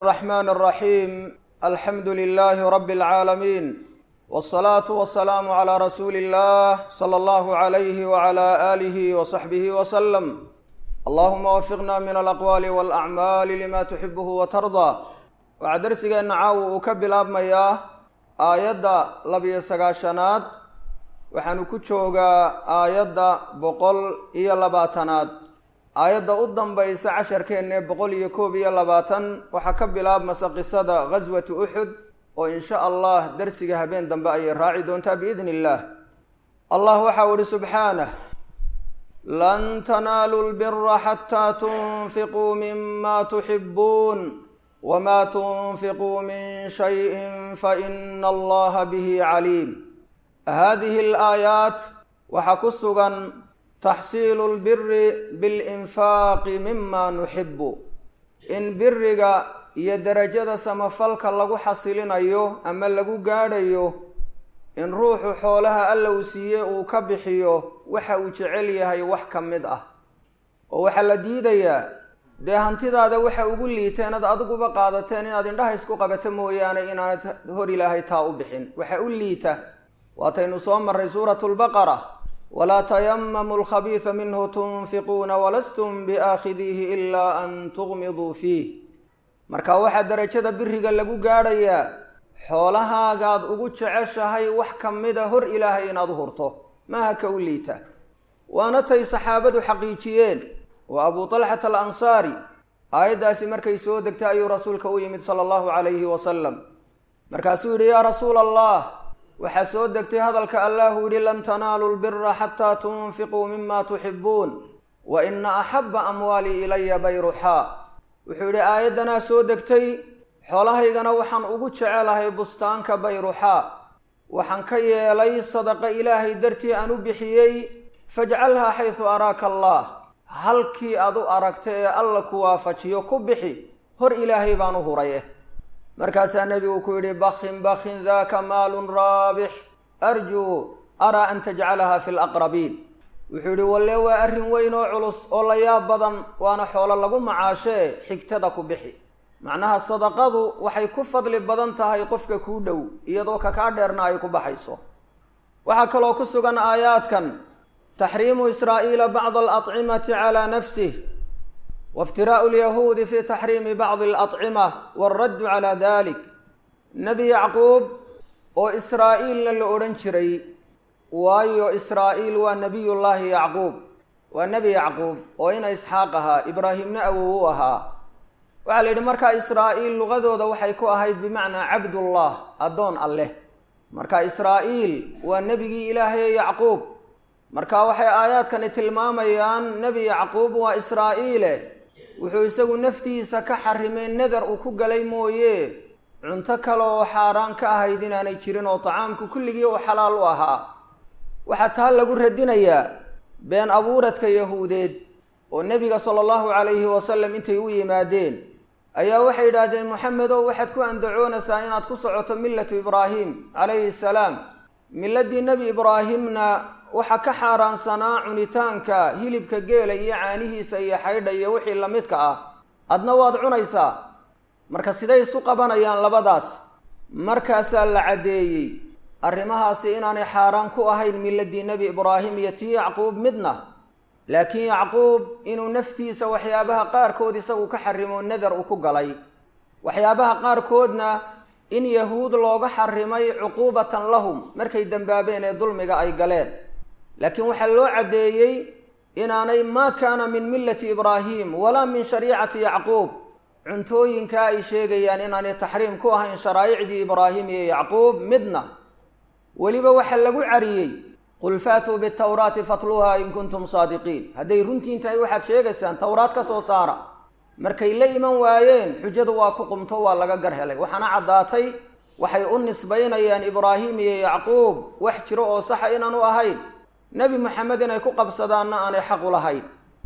الرحمن الرحيم الحمد لله رب العالمين والصلاة والسلام على رسول الله صلى الله عليه وعلى آله وصحبه وسلم اللهم وفقنا من الأقوال والأعمال لما تحبه وترضى waxaa darsigeenna caawa uu ka bilaabmayaa aayadda labiyo sagaashanaad waxaanu ku joogaa aayadda boqol iyo labaatanaad aayadda u dambaysa casharkeenne boqol iyo koob iyo labaatan waxaa ka bilaabmasa qisada ghaswati uxud oo insha allah darsiga habeen dambe ayay raaci doontaa biidn illaah allah waxau ihi subxaanah lan tanaalu lbira xataa tunfiquu mima tuxibuun wma tunfiquu min shayin faina allaha bihi caliim hadihi alaayaat waxaa ku sugan taxsiilu lbiri bilinfaaqi mima nuxibu in biriga iyo derajada samafalka lagu xasilinayo ama lagu gaadhayo in ruuxu xoolaha alla uu siiye uu ka bixiyo waxa uu jecel yahay wax ka mid ah oo waxaa la diidayaa dee hantidaada waxa ugu liiteen ad adiguba qaadateen inaad indhaha isku qabato mooyaane inaanad hor ilaahay taa u bixin waxa u liita waataynu soo maray suuratu lbaqara walaa tayamamu lkhabiisa minhu tunfiquuna walastum biaakhidiihi ilaa an tuqmiduu fiih marka waxaa derajada biriga lagu gaadhayaa xoolahaagaad ugu jeceshahay wax ka mida hor ilaahay inaad u hurto maaha ka u liita waana tay saxaabadu xaqiijiyeen oo abu talxata alansaari aayaddaasi markay soo degtay ayuu rasuulka u yimid sala allahu calayhi wasalam markaasuu yidhi yaa rasuula allah waxaa soo degtay hadalka allahu yidhi lan tanaaluu lbira xataa tunfiquu mima tuxibuun wa ina axaba amwaalii ilaya bayruxaa wuxuu yidhi aayaddanaa soo degtay xoolahaygana waxaan ugu jecelahay bustaanka bayruxaa waxaan ka yeelay sadaqa ilaahay dartii aan u bixiyey fajcalhaa xaysu araaka allah halkii aad u aragta ee alla ku waafajiyo ku bixi hor ilaahay baan u huraye markaasaa nebigu ku yidhi bakin bakin daka maalun raabix arjuu araa an tajcalaha fi laqrabiin wuxuu yidhi walle waa arrin weyn oo culus oo la yaab badan waana xoolo lagu macaashee xigtada ku bixi macnaha sadaqadu waxay ku fadli badan tahay qofka kuu dhow iyadoo kakaa dheerna ay ku baxayso waxaa kaloo ku sugan aayaadkan taxriimu israa'iila bacd alacimati calaa nafsih waاftiraa'u lyahuudi fi taxriimi bacdi alacima waaraddu calaa dalik nebi yacquub oo israa'iilna la odhan jiray waayo israa'iil waa nebiyullaahi yacquub waa nebi yacquub oo ina isxaaq ahaa ibraahimna awow u ahaa waxaa la yidhi markaa israa'iil luqadooda waxay ku ahayd bimacnaa cabdullah addoon alleh marka israa'iil waa nebigii ilaahaye yacquub marka waxay aayaadkani tilmaamayaan nebi yacquub waa israa'iile wuxuu isagu naftiisa ka xarimay neder uu ku galay mooye cunto kale oo xaaraan ka ahayd inaanay jirin oo tacaamku kulligii uu xalaal u ahaa waxaa taa lagu radinayaa been abuuradka yahuudeed oo nebiga sala allahu calayhi wasalam intay u yimaadeen ayaa waxay yidhaahdeen moxamedow waxaad ku andacoonaysaa inaad ku socoto millatu ibraahim calayhi salaam miladii nebi ibraahimna waxaa ka xaaraansanaa cunitaanka hilibka geela iyo caanihiisa iyo xaydha iyo wixii lamidka ah adna waad cunaysaa marka siday isu qabanayaan labadaas markaasaa la caddeeyey arrimahaasi inaanay xaaraan ku ahayn miladii nebi ibraahim iyo tii yacquub midna laakiin yacquub inuu naftiisa waxyaabaha qaarkood isagu ka xarimo neder uu ku galay waxyaabaha qaarkoodna in yahuud looga xarimay cuquubatan lahum markay dembaabeen ee dulmiga ay galeen laakiin waxaa loo caddeeyey inaanay maa kaana min millati ibraahim walaa min shariicati yacquub cuntooyinkaa ay sheegayaan inaanay taxriim ku ahayn sharaa'icdii ibraahim iyo yacquub midna weliba waxaa lagu cariyey qul faatuu bitawraati fatluuha in kuntum saadiqiin hadday runtiin tahay waxaad sheegaysaan towraad ka soo saara markay la iman waayeen xujadu waa ku qumto waa laga gar helay waxaana caddaatay waxay u nisbaynayaan ibraahim iyo yacquub wax jiro oo saxa inaanu ahayn nebi moxamed inay ku qabsadaanna aanay xaq u lahayn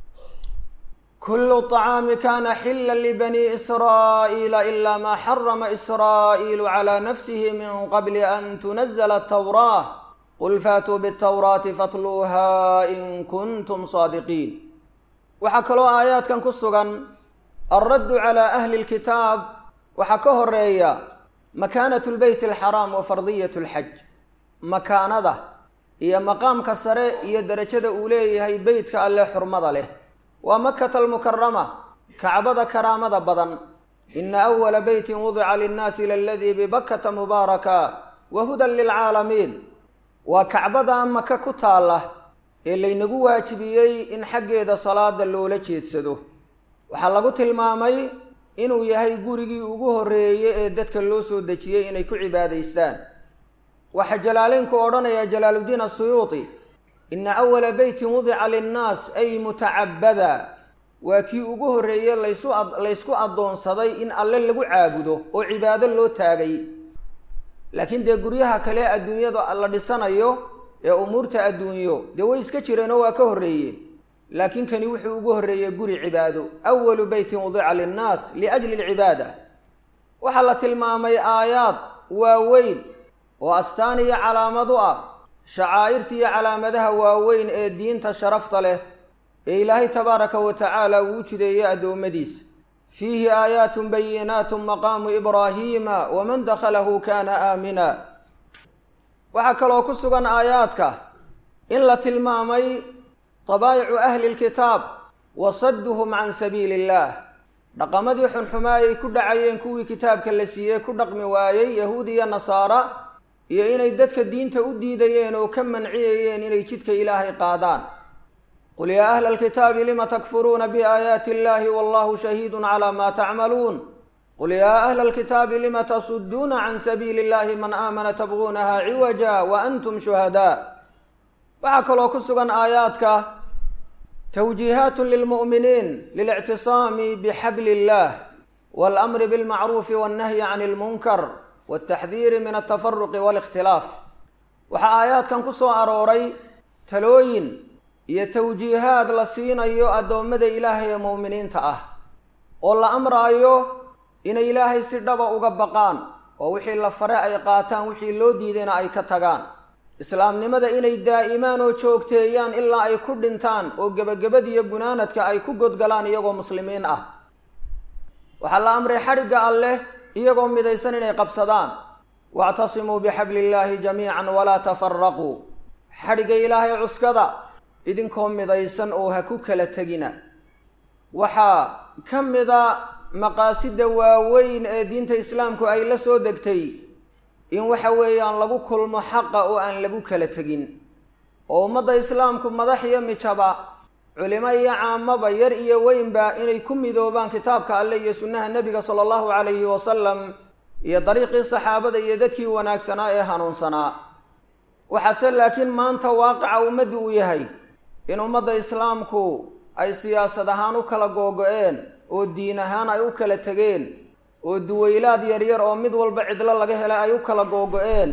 kullu طacaami kana xila libani israa'iila ilaa maa xarama israa'iilu calaa nafsihi min qabli an tunazla atawraah qul faatuu bitawraati fatluuha in kuntum saadiqiin waxaa kaloo aayaadkan ku sugan alraddu calaa ahli lkitaab waxaa ka horeeya makaanatu lbeyt alxaraam wa fardiyat lxaj makaanada iyo maqaamka sare iyo derajada uu leeyahay beytka alle xurmada leh waa makata almukarama kacbada karaamada badan ina awala beytin wudica linnaasi laladii bibakata mubaaraka wa hudan lilcaalamiin waa kacbada maka ku taalla ee laynagu waajibiyey in xaggeeda salaada loola jeedsado waxaa lagu tilmaamay inuu yahay gurigii ugu horreeyey ee dadka loo soo dejiyey inay ku cibaadaystaan waxaa jalaaleynku odhanaya jalaaluddiin asuyuuti ina awala beytin wudica linnaas ay mutacabada waa kii ugu horreeye laysu laysku addoonsaday in alle lagu caabudo oo cibaado loo taagay laakiin dee guryaha kale adduunyada la dhisanayo ee umuurta adduunyo dee way iska jireenoo waa ka horreeyeen laakiin kani wuxuu ugu horreeyey guri cibaado awalu beytin wudica linnaas liajli alcibaada waxaa la tilmaamay aayaad waaweyn oo astaan iyo calaamad u ah shacaa'irta iyo calaamadaha waaweyn ee diinta sharafta leh ee ilaahay tabaaraka wa tacaala uu jideeyey addoommadiisa fiihi aayaatun bayinaatun maqaamu ibraahiima waman dakhalahu kaana aamina waxaa kaloo ku sugan aayaadka in la tilmaamay dabaayicu ahli lkitaab wa sadduhum can sabiili illaah dhaqamadii xunxumaa ay ku dhacayeen kuwii kitaabka la siiyey ku dhaqmi waayey yahuud iyo nasaara iyo inay dadka diinta u diidayeen oo ka manciyayeen inay jidka ilaahay qaadaan qul yaa ahla alkitaabi lima takfuruuna biaayaati illahi wallahu shahiidun calaa maa tacmaluun qul yaa ahla alkitaabi lima tasudduuna can sabiili illahi man aamana tabguunaha ciwaja wa antum shuhadaa waxaa kaloo ku sugan aayaadka twjiihaat lilmu'miniin lilictisaami bixabli illah walamri bilmacruufi wannahyi can ilmunkar waltaxdiiri min altafaruqi walikhtilaaf waxaa aayaadkan ku soo arooray talooyin iyo tawjiihaad la siinayo addoommada ilaahay ee mu'miniinta ah oo la amraayo inay ilaahay si dhaba uga baqaan oo wixii la fare ay qaataan wixii loo diidayna ay ka tagaan islaamnimada inay daa'imaan oo joogteeyaan ilaa ay ku dhintaan oo gebagabadiiyo gunaanadka ay ku godgalaan iyagoo muslimiin ah waxaa la amray xadhigga alleh iyagoo midaysan inay qabsadaan wactasimuu bixabli illaahi jamiican walaa tafaraquu xadhigga ilaahay cuskada idinkoo midaysan oo ha ku kala tegina waxaa ka mida maqaasida waaweyn ee diinta islaamku ay la soo degtay in waxa weeyaan lagu kulmo xaqa oo aan lagu kala tegin oo ummadda islaamku madax iyo mijaba culimo iyo caamaba yar iyo weynba inay ku midoobaan kitaabka alleh iyo sunnaha nebiga sala allahu calayhi wasalam iyo dariiqii saxaabada iyo dadkii wanaagsanaa ee hanuunsanaa waxaase laakiin maanta waaqica ummaddu uu yahay in ummadda islaamku ay siyaasad ahaan u kala googo-een oo diin ahaan ay u kala tegeen oo duwaylaad yaryar oo mid walba cidlo laga helay ay u kala googo-een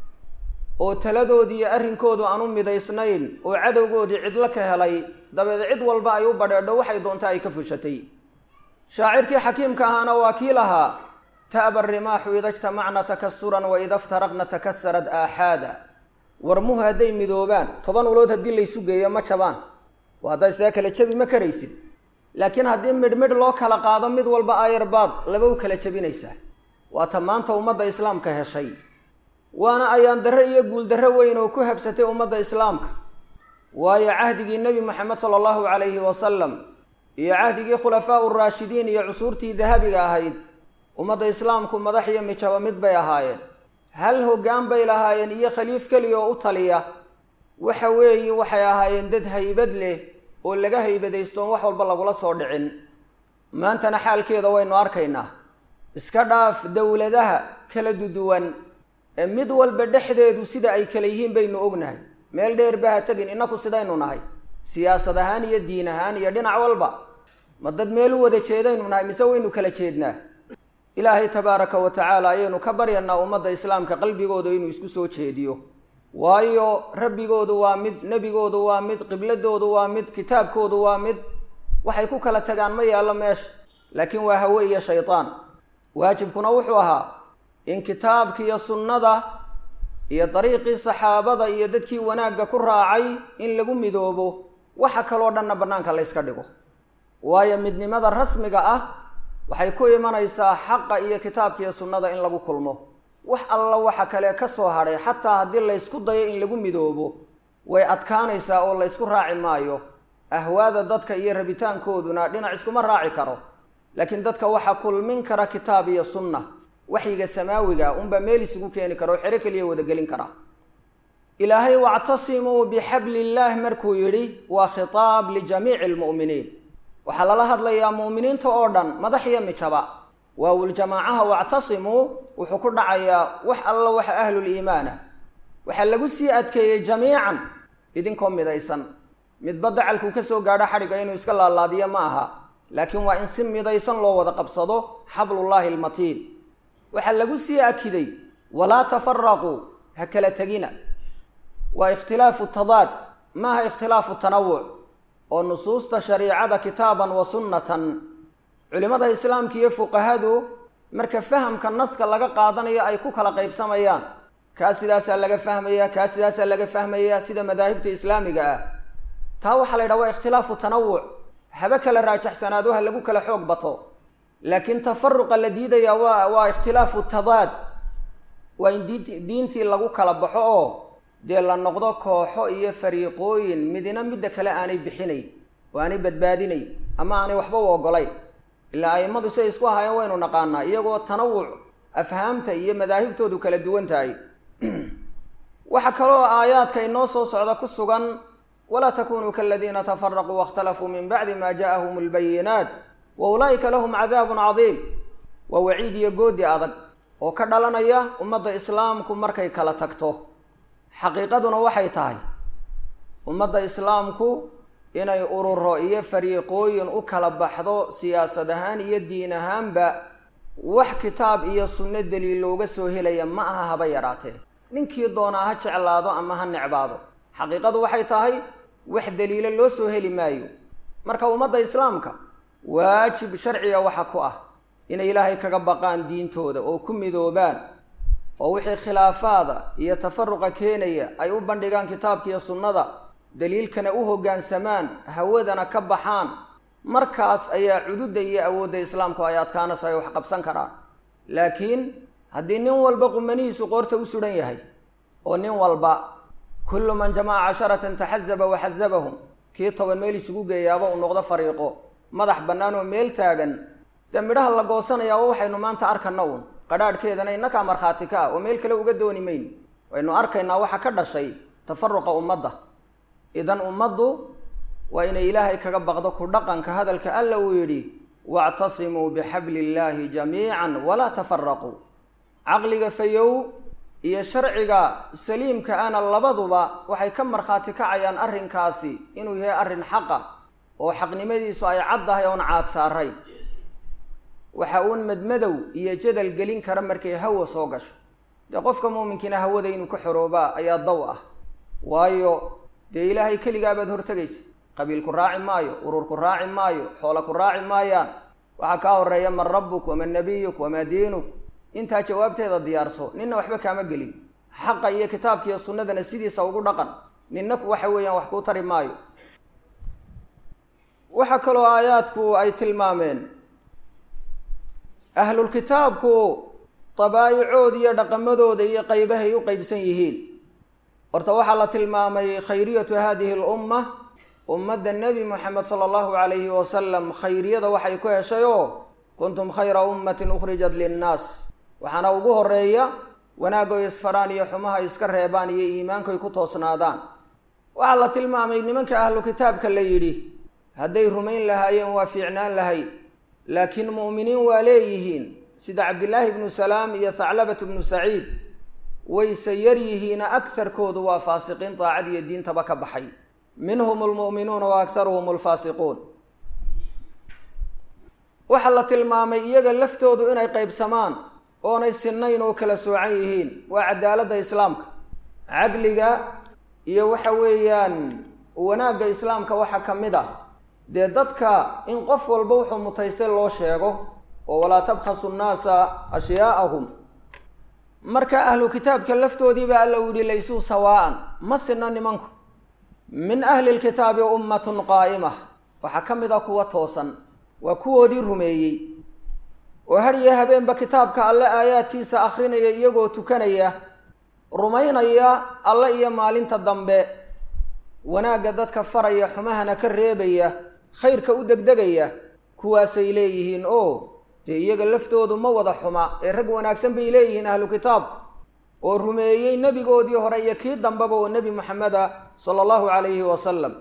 oo taladoodii iyo arrinkoodu aan u midaysnayn oo cadowgoodii cidlo ka helay dabeed cid walba ay u badheedho waxay doonta ay ka fushatay shaacirkii xakiimka ahaana waa kii lahaa ta'ba rimaaxu ida jtamacna takasuran wa ida ftaraqna takasarad aaxaada warmuhu hadday midoobaan toban ulood haddii laysu geeyo ma jabaan oo haddaa isaga kala jabi ma karaysid laakiin haddii midh midh loo kala qaado mid walba ayarbaad laba u kala jabinaysaa waata maanta ummadda islaamka heshay waana ayaan darre iyo guuldarre weyn oo ku habsatay ummadda islaamka waayo cahdigii nebi moxamed sala allahu calayhi wasalam iyo cahdigii khulafaa uraashidiin iyo cusuurtii dahabiga ahayd ummadda islaamku madax iyo mijaba mid bay ahaayeen hal hoggaan bay lahaayeen iyo khaliif keliya oo u taliya waxa weeye waxay ahaayeen dad haybad leh oo laga haybadaystoon wax walba lagula soo dhicin maantana xaalkeeda waynu arkaynaa iska dhaaf dowladaha kala duduwan ee mid walba dhexdeedu sida ay kala yihiin baynu ognahay meel dheer baha tegin innaku sidaynu nahay siyaasad ahaan iyo diin ahaan iyo dhinac walba ma dad meel u wada jeedaynu nahay mise waynu kala jeednaa ilaahay tabaaraka wa tacaala ayaynu ka baryanaa ummadda islaamka qalbigooda inuu isku soo jeediyo waayo rabbigoodu waa mid nebigoodu waa mid qibladoodu waa mid kitaabkoodu waa mid waxay ku kala tagaan ma yaallo meesha laakiin waa hawe iyo shaydaan waajibkuna wuxuu ahaa in kitaabka iyo sunnada iyo dariiqii saxaabada iyo dadkii wanaagga ku raacay in lagu midoobo waxa kaloo dhanna bannaanka la yska dhigo waayo midnimada rasmiga ah waxay ku imanaysaa xaqa iyo kitaabka iyo sunnada in lagu kulmo wax alla waxa kale ka soo hadhay xataa haddii laysku dayo in lagu midoobo way adkaanaysaa oo laysku raaci maayo ahwaada dadka iyo rabitaankooduna dhinac iskuma raaci karo laakiin dadka waxaa kulmin kara kitaab iyo sunna waxyiga samaawiga unbaa meel isugu keeni kara oo xero keliya wadagelin kara ilaahay wactasimuu bixabli illaah markuu yidhi waa khitaab lijamiici lmu'miniin waxaa lala hadlayaa mu'miniinta oo dhan madax iyo mijaba waawuljamaacaha wactasimuu wuxuu ku dhacayaa wax alla waxa ahluliimaana waxaa lagu sii adkeeyey jamiican idinkoo midaysan midba dacalkuu ka soo gaadho xadhigga inuu iska laalaadiyo ma aha laakiin waa in si midaysan loo wada qabsado xablullaahi almatiin waxaa lagu sii akiday walaa tafaraquu ha kala tegina waa ikhtilaafu tadaad maaha ikhtilaafu tanawuc oo nusuusta shariicada kitaaban wa sunnatan culimmada islaamka iyo fuqahadu marka fahamka naska laga qaadanayo ay ku kala qaybsamayaan kaa sidaasaa laga fahmaya kaa sidaasaa laga fahmaya sida madaahibta islaamiga ah taa waxaa la yidhaha waa ikhtilaafu tanawuc haba kala raajaxsanaado ha lagu kala xoog bato laakiin tafaruqa la diidaya waa waa ikhtilaafu tadaad waa in diint diintii lagu kala baxo oo dee la noqdo kooxo iyo fariiqooyin midina midda kale aanay bixinayn oo aanay badbaadinayn ama aanay waxba u ogolayn ilaa a'immadu siday isku ahaayeen waynu naqaanaa iyagoo tanawuc afhaamta iyo madaahibtoodu kala duwan tahay waxaa kaloo aayaadka inoo soo socda ku sugan walaa takunuu kaladiina tafaraquu waاkhtalafuu min bacdi ma ja'ahum اlbayinaat wa ulaa'ika lahum cadaabun cadiim waa waciid iyo goodi adag oo ka dhalanaya ummadda islaamku markay kala tagto xaqiiqaduna waxay tahay ummadda islaamku inay ururo iyo fariiqooyin u kala baxdo siyaasad ahaan iyo diin ahaanba wax kitaab iyo sunno daliil looga soo helaya ma aha haba yaraatee ninkii doonaa ha jeclaado ama ha necbaado xaqiiqadu waxay tahay wax daliilo loo soo heli maayo marka ummadda islaamka waajib sharciga waxa ku ah inay ilaahay kaga baqaan diintooda oo ku midoobaan oo wixii khilaafaada iyo tafaruqa keenaya ay u bandhigaan kitaabka iyo sunnada daliilkana u hoggaansamaan hawadana ka baxaan markaas ayaa cududda iyo awoodda islaamku ay adkaanaysa ay wax qabsan karaan laakiin haddii nin walba qumanihiisu qoorta u suhan yahay oo nin walba kullu man jamaca casharatan taxazaba waxazabahum kii toban meel isugu geeyaaba uu noqdo fariiqo madax bannaan oo meel taagan dee midhaha la goosanayaa wa waxaynu maanta arkana uun qadhaadhkeedana innakaa markhaati ka ah oo meel kale uga dooni mayno waynu arkaynaa waxa ka dhashay tafaruqa ummadda idan ummaddu waa inay ilaahay kaga baqdo ku dhaqanka hadalka alla uu yidhi wactasimuu bixabli illaahi jamiican walaa tafaraquu caqliga fayow iyo sharciga saliimka ana labaduba waxay ka markhaati kacayaan arrinkaasi inuu yahay arrin xaqa oo xaqnimadiisu ay caddahay oon caad saaray waxa uun madmadow iyo jadal gelin kara markay hawa soo gasho dee qofka muuminkiina hawada inuu ka xoroobaa ayaa daw ah waayo dee ilaahay keligaabaad hortegaysa qabiil ku raaci maayo urur ku raaci maayo xoola ku raaci maayaan waxaa kaa horeeya man rabbuk waman nabiyuk wamaa diinuk intaa jawaabteeda diyaarso ninna waxba kaama gelin xaqa iyo kitaabka iyo sunnadana sidiisa ugu dhaqan ninna waxa weeyaan wax kuu tari maayo waxaa kaloo aayaadku ay tilmaameen ahlulkitaabku dabaa'icood iyo dhaqamadooda iyo qaybahay u qeybsan yihiin horta waxaa la tilmaamay khayriyatu hadihi lumma ummadda nebi moxamed sala allahu calayhi wasalam khayriyada waxay ku heshay oo kuntum khayra ummatin ukhrijat linnaas waxaana ugu horeeya wanaaggoy isfaraan iyo xumaha iska reebaan iyo iimaankoy ku toosnaadaan waxaa la tilmaamay nimanka ahlu kitaabka la yidhi hadday rumayn lahaayeen waa fiicnaan lahayd laakiin mu'miniin waa leeyihiin sida cabdillaahi ibnu salaam iyo thaclabat ibnu saciid wayse yar yihiina agtarkoodu waa faasiqiin daacad iyo diintaba ka baxay minhum almu'minuuna wa aktaruhum alfaasiquun waxaa la tilmaamay iyaga laftoodu inay qaybsamaan oonay sinnayn oo kala soocan yihiin waa cadaaladda islaamka cadliga iyo waxa weeyaan wanaagga islaamka waxaa ka mid ah dee dadka in qof walba wuxuu mutaystay loo sheego oo walaa tabkhasu nnaasa ashyaa'ahum marka ahlu kitaabka laftoodiiba alla u yihi laysuu sawaa'an ma sinno nimanku min ahli lkitaabi ummatun qaa'ima waxaa ka mid a kuwa toosan waa kuwoodii rumeeyey oo har iyo habeenba kitaabka alle aayaadkiisa akhrinaya iyagoo tukanaya rumaynaya alle iyo maalinta dambe wanaagga dadka faraya xumahana ka reebaya khayrka u degdegaya kuwaasay leeyihiin oo dee iyaga laftoodu ma wada xuma ee rag wanaagsan bay leeyihiin ahlu kitaabku oo rumeeyey nebigoodii hore iyo kii dambeba oo nebi moxameda sala allahu calayhi wasalam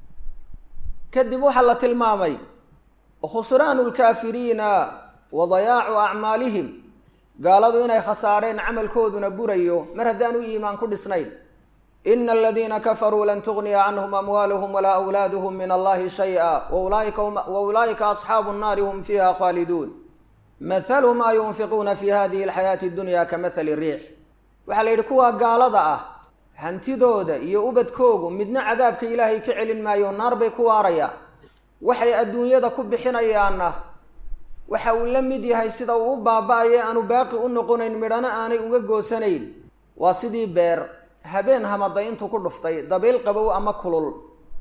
kadib waxaa la tilmaamay khusraanu lkaafiriina wa dayaacu acmaalihim gaaladu inay khasaareen camalkooduna burayo mar haddaanu iimaan ku dhisnayn ina aladiina kafaruu lan tugniya canhum amwaaluhum walaa awlaaduhum min allahi shay-a wa ulaa'ika asxaabu nnaari hum fiiha khaaliduun mathalu maa yunfiquuna fi hadihi alxayaati addunya ka mathali riix waxaa la yidhi kuwaa gaalada ah hantidooda iyo ubadkoogu midna cadaabka ilaahay ka celin maayo naar bay ku waarayaan waxay adduunyada ku bixinayaanna waxa uu la mid yahay sida uu u baaba-aye aanu baaqi u noqonayn midhana aanay uga goosanayn waa sidii beer habeen hamaday intuu ku dhuftay dabayl qabow ama kulul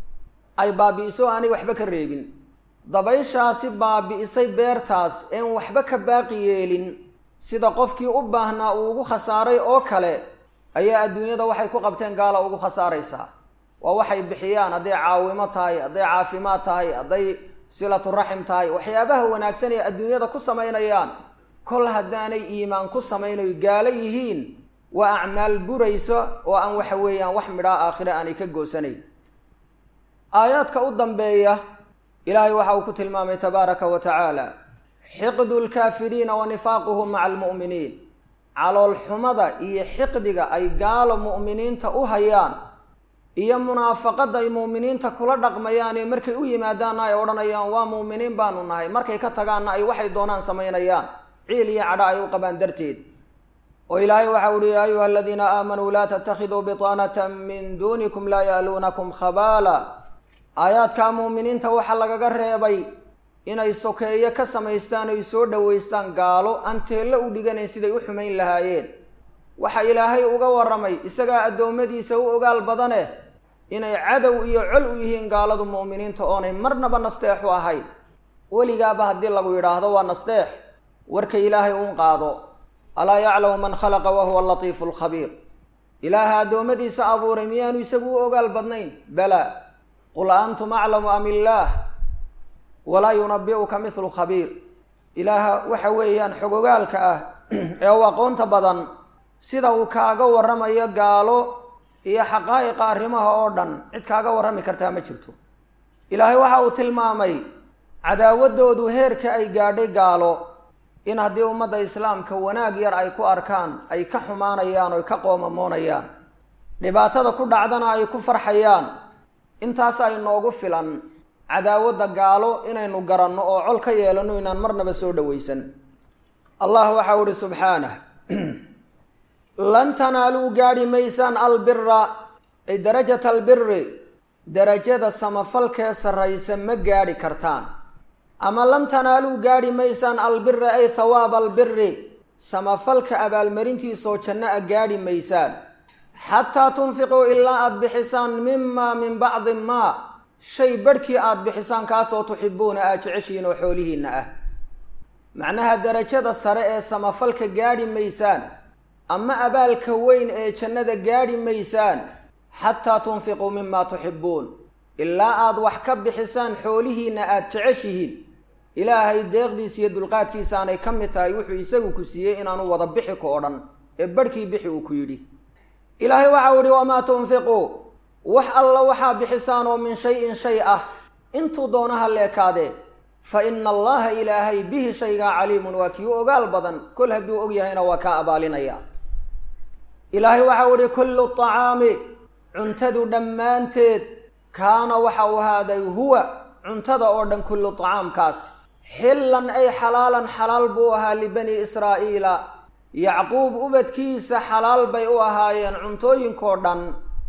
ay baabi'iso aanay waxba ka reebin dabayshaasi baabi'isay beertaas een waxba ka baaqi yeelin sida qofkii u baahnaa uu ugu khasaaray oo kale ayaa adduunyada waxay ku qabteen gaala ugu khasaaraysaa waa waxay bixiyaan hadday caawimo tahay hadday caafimaad tahay hadday silatu raxim tahay waxyaabaha wanaagsan ee adduunyada ku samaynayaan kol haddaanay iimaan ku samaynayo gaalo yihiin waa acmaal buraysa oo aan waxa weeyaan wax midhaa aakhire aanay ka goosanayn aayaadka u dambeeya ilaahay waxa uu ku tilmaamay tabaaraka wa tacaala xiqdu lkaafiriina wa nifaaquhum maca almu'miniin caloolxumada iyo xiqdiga ay gaalo mu'miniinta u hayaan iyo munaafaqada ay mu'miniinta kula dhaqmayaanee markay u yimaadaanna ay odhanayaan waa mu'miniin baanu nahay markay ka tagaanna ay waxay doonaan samaynayaan ciil iyo cadho ay u qabaan darteed oo ilaahay waxau uhi yaa ayuha aladiina aamanuu laa tattakhiduu bitaanata min duunikum laa ya'luunakum khabaala aayaadkaa mu'miniinta waxaa lagaga reebay inay sokeeyo ka samaystaan oy soo dhowaystaan gaalo aan teello u dhiganayn siday u xumayn lahaayeen waxa ilaahay uga warramay isagaa addoommadiisa u ogaal badane inay cadow iyo col u yihiin gaaladu mu'miniinta oonay marnaba nasteexu ahayn weligaaba haddii lagu yidhaahdo waa nasteex warka ilaahay uun qaado alaa yaclamu man khalaqa wa huwa latiifu lkhabiir ilaaha addoommadiisa abuuray miyaanu isagu u ogaal badnayn bala qul antum aclamu am illaah walaa yunabi'uka mithlu khabiir ilaaha waxa weeyaan xogogaalka ah ee u aqoonta badan sida uu kaaga warramayo gaalo iyo xaqaa'iqa arrimaha oo dhan cid kaaga warrami kartaa ma jirto ilaahay waxa uu tilmaamay cadaawadoodu heerka ay gaadhay gaalo in haddii ummadda islaamka wanaag yar ay ku arkaan ay ka xumaanayaan oy ka qoomamoonayaan dhibaatada ku dhacdana ay ku farxayaan intaas ay noogu filan cadaawadda gaalo inaynu garanno oo col ka yeelanno inaan marnaba soo dhowaysan allah waxau ihi subxaanah lan tanaaluu gaadhi maysaan albira ay darajata albiri darajada samafalkee sarraysa ma gaadhi kartaan ama lan tanaaluu gaadhi maysaan albira ay thawaaba albiri samafalka abaalmarintiisoo janno a gaadhi maysaan xataa tunfiquu ilaa aada bixisaan mimaa min bacdi maa shay barhkii aada bixisaan kaasoo tuxibuuna aad jeceshihiin oo xoolihiinna ah macnaha darajada sare ee samafalka gaadhi maysaan ama abaalka weyn ee jannada gaadhi maysaan xataa tunfiquu mimaa tuxibuun ilaa aada wax ka bixisaan xoolihiinna aada jeceshihiin ilaahay deeqdiisa iyo dulqaadkiisa aanay ka mid tahay wuxuu isagu ku siiyey inaanu wada bixi ka o dhan ee barhkii bixi uu ku yidhi ilaahay waxau ihi wamaa tunfiquu wax alla waxaa bixisaan oo min shay-in shay ah intuu doonaha leekaadee fa ina allaha ilaahay bihi shaygaa caliimun waa kii ogaal badan kol hadduu og yahayna waa kaa abaalinaya ilaahay waxau ihi kullu طacaami cuntadu dhammaanteed kaana waxau ahaaday huwa cuntada oo dhan kullu طacaamkaas xillan ay xalaalan xalaal buu ahaa libani israa'iila yacquub ubadkiisa xalaal bay u ahaayeen cuntooyinkoo dhan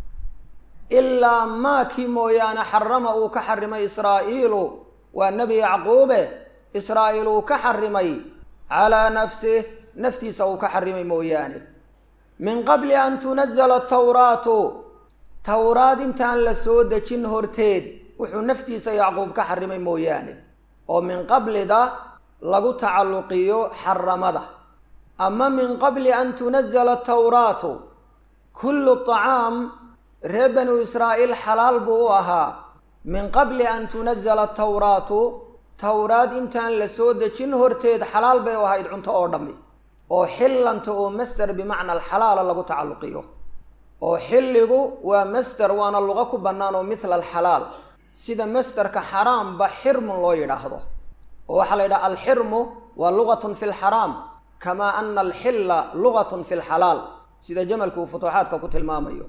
ilaa maakii mooyaane xarama uu ka xarimay israa'iilu waa nebi yacquube israa'iil uu ka xarimay calaa nafsih naftiisa uu ka xarimay mooyaane min qabli an tunazala tawraatu towraad intaan la soo dejin horteed wuxuu naftiisa yacquub ka xarimay mooyaane oo min qablida lagu tacalluqiyo xaramada ama min qabli an tunazala tawraatu kullu طacaam reer banu israa'iil xalaal buu u ahaa min qabli an tunazala tawraatu towraad intaan la soo dejin horteed xalaal bay u ahayd cunto oo dhammi oo xillanta oo masder bimacna alxalaala lagu tacalluqiyo oo xilligu waa masder waana luqo ku bannaan oo mithla alxalaal sida masderka xaraamba xirmun loo yidhaahdo oo waxaa la yidhaha alxirmu waa lugatun fi lxaraam kamaa ana alxilla lugatun fi lxalaal sida jamalku uu futuuxaadka ku tilmaamayo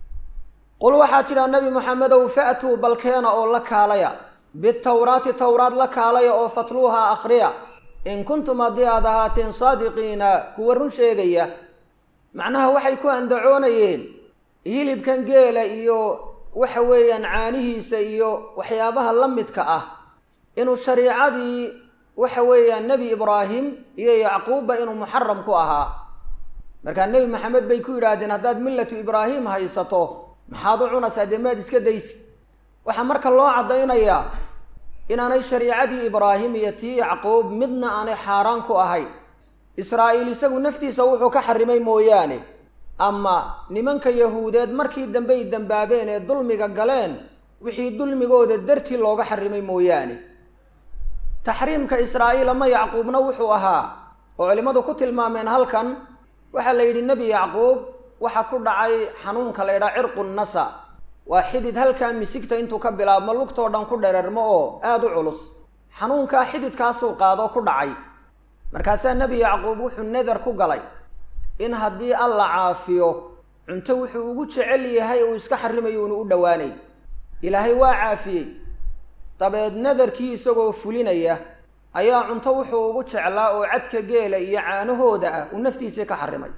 qul waxaa tidhaa nebi moxamedow fa'tuu balkeena oo la kaalaya bitawraati towraad la kaalaya oo fatluuha akhriya in kuntum haddii aad ahaateen saadiqiina kuwa run sheegaya macnaha waxay ku andacoonayeen hilibkan geela iyo waxa weeyaan caanihiisa iyo waxyaabaha la midka ah inuu shariicadii waxa weeyaan nebi ibraahim iyo yacquubba inuu muxaram ku ahaa markaa nebi maxamed bay ku yidhaahdeen haddaad millatu ibraahim haysato maxaad u cunaysaa dee maad iska daysi waxaa marka loo caddaynayaa inaanay shariicadii ibraahim iyo tii yacquub midna aanay xaaraan ku ahayn israa'iil isagu naftiisa wuxuu ka xarimay mooyaane ama nimanka yahuudeed markii dambey dambaabeen ee dulmiga galeen wixii dulmigooda dartii looga xarimay mooyaane taxriimka israa'iil ama yacquubna wuxuu ahaa oo culimmadu ku tilmaameen halkan waxaa la yidhi nebi yacquub waxaa ku dhacay xanuunka la ydhaha cirqu nasa waa xidid halkaa misigta intuu ka bilaabmo lugtoo dhan ku dherermo oo aada u culus xanuunkaa xididkaasuu qaadoo ku dhacay markaasaa nebi yacquub wuxuu nadar ku galay in haddii alla caafiyo cunto wuxuu ugu jecel yahay uu iska xarimayo unu u dhowaanay ilaahay waa caafiyey dabeed nadarkii isagoo fulinaya ayaa cunto wuxuu ugu jeclaa oo cadka geela iyo caanahooda ah uu naftiisii ka xarimay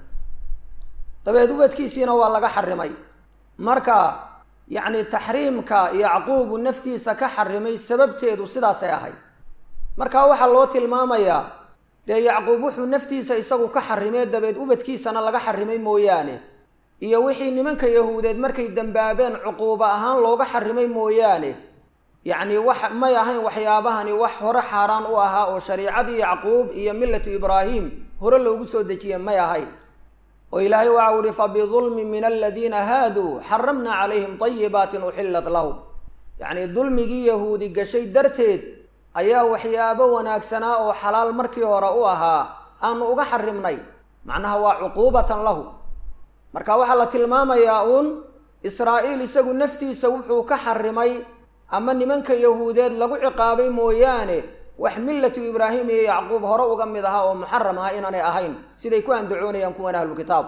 dabeed ubadkiisiina waa laga xarimay marka yacni taxriimka yacquubu naftiisa ka xarimay sababteedu sidaasay ahayd marka waxaa loo tilmaamayaa dee yacquub wuxuu naftiisa isagu ka xarimee dabeed ubadkiisana laga xarimay mooyaane iyo wixii nimanka yahuudeed markay dambaabeen cuquubo ahaan looga xarimay mooyaane yacni wax may ahayn waxyaabahani wax hore xaaraan u ahaa oo shariicadii yacquub iyo millatu ibraahim hore loogu soo dejiye may ahayn oo ilaahay waxa uhi fabidulmin min aladiina haaduu xaramna calayhim طayibaatin uxillat lahum yacni dulmigii yahuudi gashay darteed ayaa waxyaabo wanaagsanaa oo xalaal markii hore u ahaa aanu uga xarimnay macnaha waa cuquubatan lahu marka waxaa la tilmaamayaa uun israa'iil isagu naftiisa wuxuu ka xarimay ama nimanka yahuudeed lagu ciqaabay mooyaane wax millatu ibraahim iyo yacquub hore uga mid ahaa oo muxaram aha inaanay ahayn siday ku andacoonayaan kuwan ahlukitaab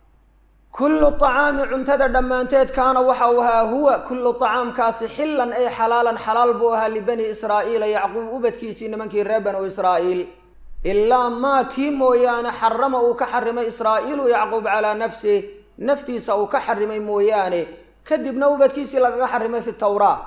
kullu acaami cuntada dhammaanteed kaana waxa uu ahaa huwa kullu acaamkaasi xillan ay xalaalan xalaal buu ahaa libani israa'iila yacquub ubadkiisii nimankii reer banu israa'iil ilaa maa kii mooyaane xarama uu ka xarimay israa'iilu yacquub calaa nafsih naftiisa uu ka xarimay mooyaane kadibna ubadkiisii lagaga xarimay fi tawraa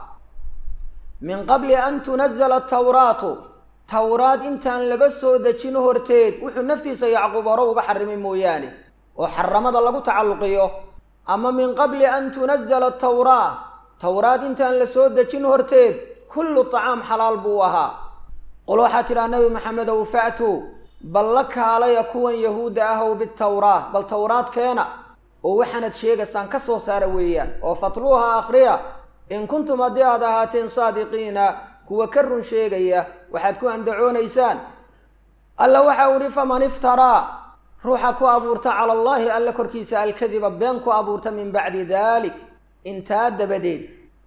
min qabli an tunazala tawraatu tawraad intaan laba soo dejin horteed wuxuu naftiisa yacquub hore uga xarimay mooyaane oo xaramada lagu tacalluqiyo ama min qabli an tunazala tawraa tawraad intaan la soo dejin horteed kullu tacaam xalaal buu ahaa qul waxaa tidhaha nabi maxamedow fa'tuu bal la kaalaya kuwan yahuudda ahow bitawraa bal tawraad keena oo waxaanad sheegaysaan ka soo saara weeyaan oo fatluuha akhriya in kuntum haddii aad ahaateen saadiqiina kuwa ka run sheegaya waxaad ku andacoonaysaan alla waxa uhi faman iftaraa ruuxa ku abuurta cala allaahi alla korkiisa alkadiba been ku abuurta min bacdi dalik intaa dabadeed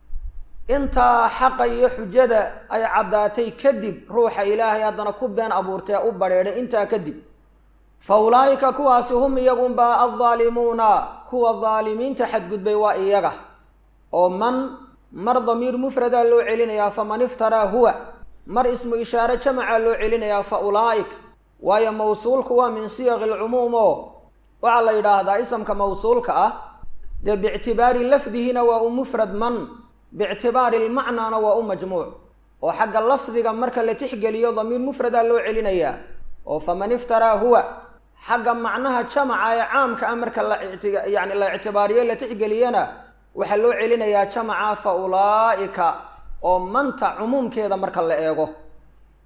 intaa xaqa iyo xujada ay caddaatay kadib ruuxa ilaahay haddana ku been abuurtee u badheedhay intaa kadib fa ulaa'ika kuwaasi hum iyagunbaa addaalimuuna kuwa daalimiinta xadgudbay waa iyaga oo man mar damiir mufradaa loo celinayaa faman iftaraa huwa mar ismu ishaare jamacaa loo celinayaa fa ulaa'ik waayo mawsuulku waa min siyaqi alcumuum oo waxaa la yidhaahdaa isamka mawsuulka ah dee biictibaari lafdihina waa u mufrad man biictibaari lmacnaana waa u majmuuc oo xagga lafdiga marka la tixgeliyo damiir mufradaa loo celinayaa oo faman iftaraa huwa xagga macnaha jamaca ee caamka ah marka la yani la ictibaariyo la tixgeliyana waxaa loo celinayaa jamaca fa ulaa'ika oo manta cumuumkeeda marka la eego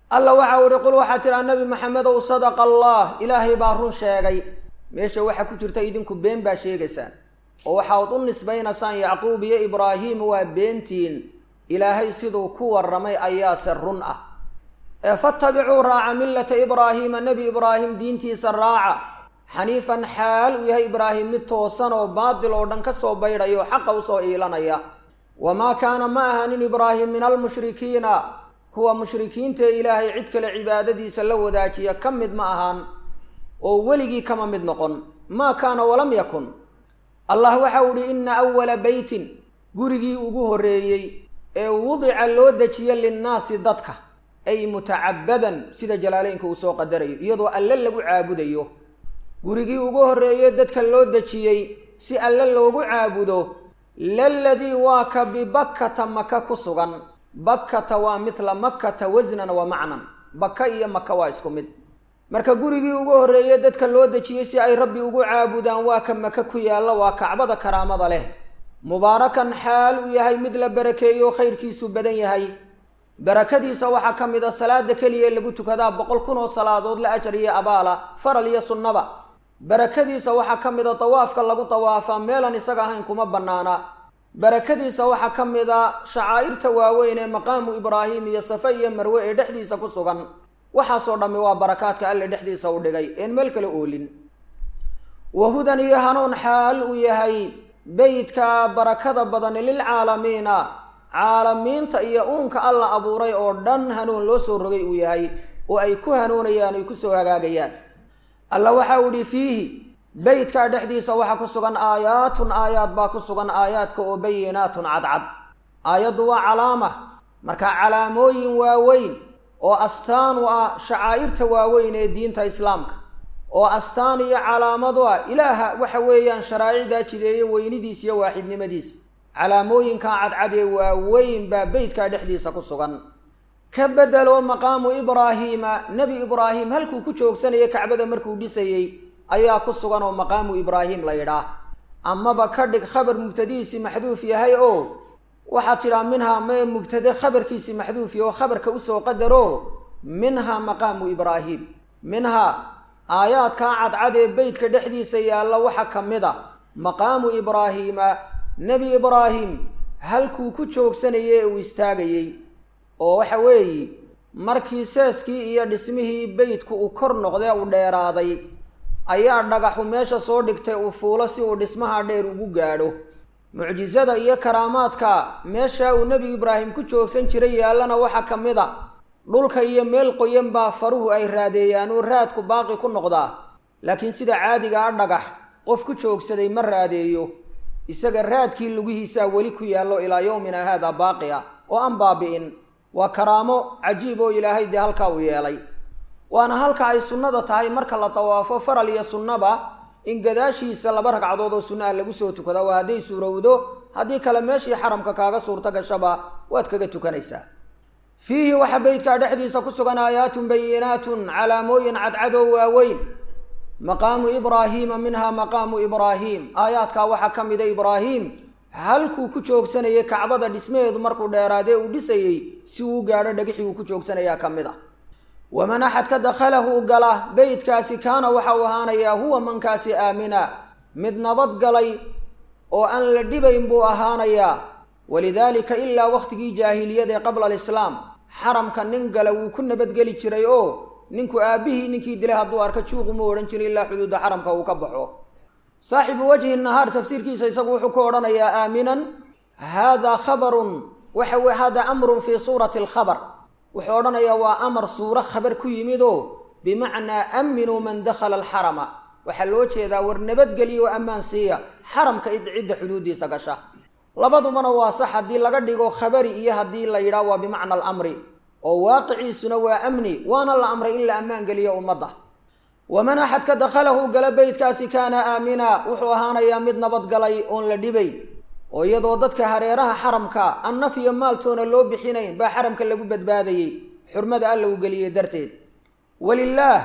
alla waxa u ihi qul waxaa tidhaa nabi maxamedow sadaqa allah ilaahay baa run sheegay meesha waxaa ku jirta idinku been baa sheegaysaan oo waxaad u nisbaynaysaan yacquub iyo ibraahiim waa beentiin ilaahay siduu ku warramay ayaase run ah ee fatabicuu raaca millata ibraahiima nebi ibraahim diintiisa raaca xaniifan xaal uu yahay ibraahim mid toosan oo baadil oo dhan ka soo baydhaya oo xaqa usoo iilanaya wamaa kaana ma ahanin ibraahim min almushrikiina kuwa mushrikiintae ilaahay cid kale cibaadadiisa la wadaajiya ka mid ma ahaan oo weligii kama mid noqon maa kaana walam yakun allah waxa u ihi ina awala beytin gurigii ugu horreeyey ee wudica loo dejiye linnaasi dadka ay mutacabadan sida jalaaleynka uu soo qadarayo iyadoo alle lagu caabudayo gurigii ugu horreeye dadka loo dejiyey si alle loogu caabudo laladii waa ka bibakkata maka ku sugan bakkata waa mithla makkata wasnan wa macnan baka iyo maka waa isku mid marka gurigii ugu horreeye dadka loo dejiyey si ay rabbi ugu caabudaan waa ka maka ku yaalla waa kacbada karaamada leh mubaarakan xaal uu yahay mid la barakeeyo khayrkiisu badan yahay barakadiisa waxaa ka mid a salaada keliya lagu tukadaa boqol kun oo salaadood la ajar iyo abaala faral iyo sunnaba barakadiisa waxaa ka mid a dawaafka lagu dawaafaa meelan isaga ahayn kuma bannaana barakadiisa waxaa ka mid a shacaa'irta waaweyn ee maqaamu ibraahim iyo safe iyo marwe ee dhexdiisa ku sugan waxaasoo dhammi waa barakaadka alle dhexdiisa u dhigay een meel kale oolin wahudan iyo hanuun xaal uu yahay beytka barakada badan lilcaalamiina caalamiinta iyo uunka alla abuuray oo dhan hanuun loo soo rogay uu yahay oo ay ku hanuunayaan ay kusoo hagaagayaan alla waxa uu ihi fiihi beytkaa dhexdiisa waxaa ku sugan aayaatun aayaad baa ku sugan aayaadka oo bayinaatun cadcad aayaddu waa calaama marka calaamooyin waaweyn oo astaan u ah shacaa'irta waaweyn ee diinta islaamka oo astaan iyo calaamadu ah ilaaha waxa weeyaan sharaa'icdaa jideeye weynidiis iyo waaxidnimadiis calaamooyinkaa cadcad ee waaweyn baa beytkaa dhexdiisa ku sugan ka bedelo maqaamu ibraahiima nebi ibraahim halkuu ku joogsanayay kacbada markuu dhisayey ayaa ku sugan oo maqaamu ibraahim la yidhaah amaba ka dhig khabar mubtadihiisii maxduuf yahay oo waxaad tidhaa minhaa mee mubtade khabarkiisii maxduufi oo khabarka usoo qadaro minhaa maqaamu ibraahim minhaa aayaadkaa cadcad ee beytka dhexdiisa yaalla waxaa ka mid a maqaamu ibraahiima nebi ibraahim halkuu ku joogsanayay ee uu istaagayey oo waxa weeye markii seeskii iyo dhismihii beytku uu kor noqdee uu dheeraaday ayaa dhagaxu meesha soo dhigtay uu fuulo si uu dhismaha dheer ugu gaadho mucjisada iyo karaamaadka meeshaa uu nebi ibraahim ku joogsan jiray yaallana waxaa ka mid a dhulka iyo meel qoyan baa faruhu ay raadeeyaan oo raadku baaqi ku noqdaa laakiin sida caadiga a dhagax qof ku joogsaday ma raadeeyo isaga raadkii lugihiisaa weli ku yaallo ilaa yowmina haada baaqi ah oo aan baabi'in waa karaamo cajiib oo ilaahay dee halkaa uu yeelay waana halka ay sunnada tahay marka la dawaafo faral iyo sunnaba in gadaashiisa laba ragcadood oo sunnaha lagu soo tukada waa hadday suurowdo haddii kale meeshii xaramka kaaga suurto gashaba waad kaga tukanaysaa fiihi waxaa beytkaa dhexdiisa ku sugan aayaatun bayinaatun calaamooyin cadcadoo waaweyn maqaamu ibraahiima minhaa maqaamu ibraahim aayaadkaa waxaa ka mida ibraahim halkuu ku joogsanayay kacbada dhismaheedu markuu dheeraadee uu dhisayey si uu gaadho dhagixii uu ku joogsanayaa ka mid a waman axadka dakhalahu gala beytkaasi kaana waxa uu ahaanayaa huwa mankaasi aamina mid nabad galay oo aan la dhibayn buu ahaanayaa walidaalika ilaa wakhtigii jaahiliyada ee qabla alislaam xaramka nin gala wuu ku nabadgeli jiray oo ninku aabbihii ninkii dilay hadduu arko juuqu mu odhan jiray ilaa xuduudda xaramka uu ka baxo saaxibu wajhi nahaar tafsiirkiisa isagu wuxuu ku odhanayaa aaminan haadaa khabarun waxa weye hada amrun fii suurati alkhabar wuxuu odhanayaa waa amar suuro khabar ku yimid oo bimacnaa aaminuu man dakhala alxarama waxaa loo jeedaa war nabadgeliya oo ammaan siiya xaramka cidda xuduuddiisa gasha labadubana waa sax haddii laga dhigo khabari iyo haddii la yidhaah waa bimacna alamri oo waaqiciisuna waa amni waana la amray in la ammaan geliyo ummadda waman axadka dakhalahu gala beytkaasi kaana aamina wuxuu ahaanayaa mid nabadgalay oon la dhibay oo iyadoo dadka hareeraha xaramka an naf iyo maaltoona loo bixinayn baa xaramka lagu badbaadayey xurmada alla u geliyey darteed walilaah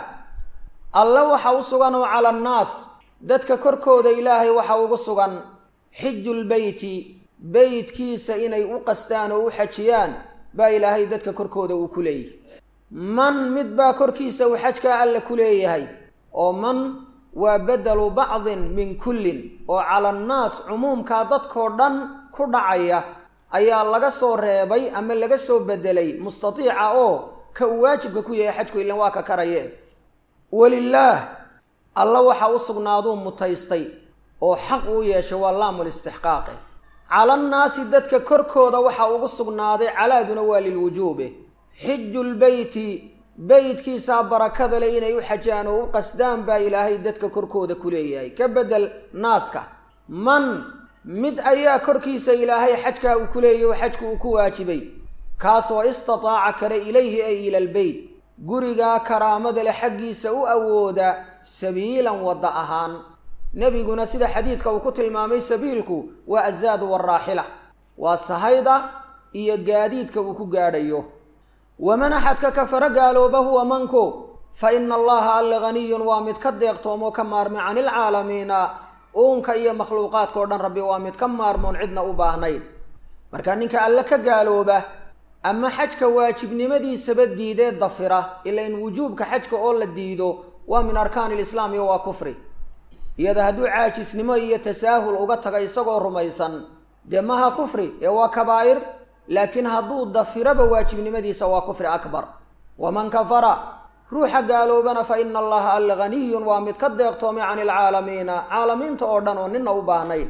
alla waxa u sugan oo cala annaas dadka korkooda ilaahay waxa ugu sugan xijulbeyti beytkiisa inay u qastaan oo u xajiyaan baa ilaahay dadka korkooda uu ku leeyahy man mid baa korkiisa uu xajkaa alle ku leeyahay oo man waa bedelu bacdin min kullin oo cala annaas cumuumkaa dadkoo dhan ku dhacaya ayaa laga soo reebay ama laga soo bedelay mustatiica oo ka uu waajibka ku yahay xajku ilan waa ka karaye walilaah alla waxa u sugnaaduu mutaystay oo xaq uu yeeshay waa laamul istixqaaqe calannaasi dadka korkooda waxa ugu sugnaaday calaaduna waa lilwujuube xijulbeyti beytkiisaa barakada le inay u xajaan oo u qasdaan baa ilaahay dadka korkooda ku leeyahay ka bedel naaska man mid ayaa korkiisa ilaahay xajkaa uu ku leeyahy oo xajku uu ku waajibay kaasoo istataaca kara ilayhi ay ila lbeyt gurigaa karaamada leh xaggiisa u awooda sabiilan wadda ahaan nebiguna sida xadiidka uu ku tilmaamay sabiilku waa azaadu waraaxila waa sahayda iyo gaadiidka uu ku gaadhayo waman axadka kafara gaalooba huwa manku fa ina allaha alle haniyun waa mid ka deeqtoomoo ka maarmay cani ilcaalamiina uunka iyo makhluuqaadka o dhan rabbi waa mid ka maarmoon cidna u baahnayn marka ninka alle ka gaalooba ama xajka waajibnimadiisaba diidee dafira ila in wujuubka xajka oo la diido waa min arkaani lislaam iyo waa kufri iyada hadduu caajisnimo iyo tasaahul uga taga isagoo rumaysan dee maha kufri ee waa kabaa'ir laakiin hadduu dafiraba waajibnimadiisa waa kufri akbar waman kafara ruuxa gaaloobana fa ina allaha alle haniyun waa mid ka deeqtoomay cani ilcaalamiina caalamiinta oo dhan oo nina u baahnayn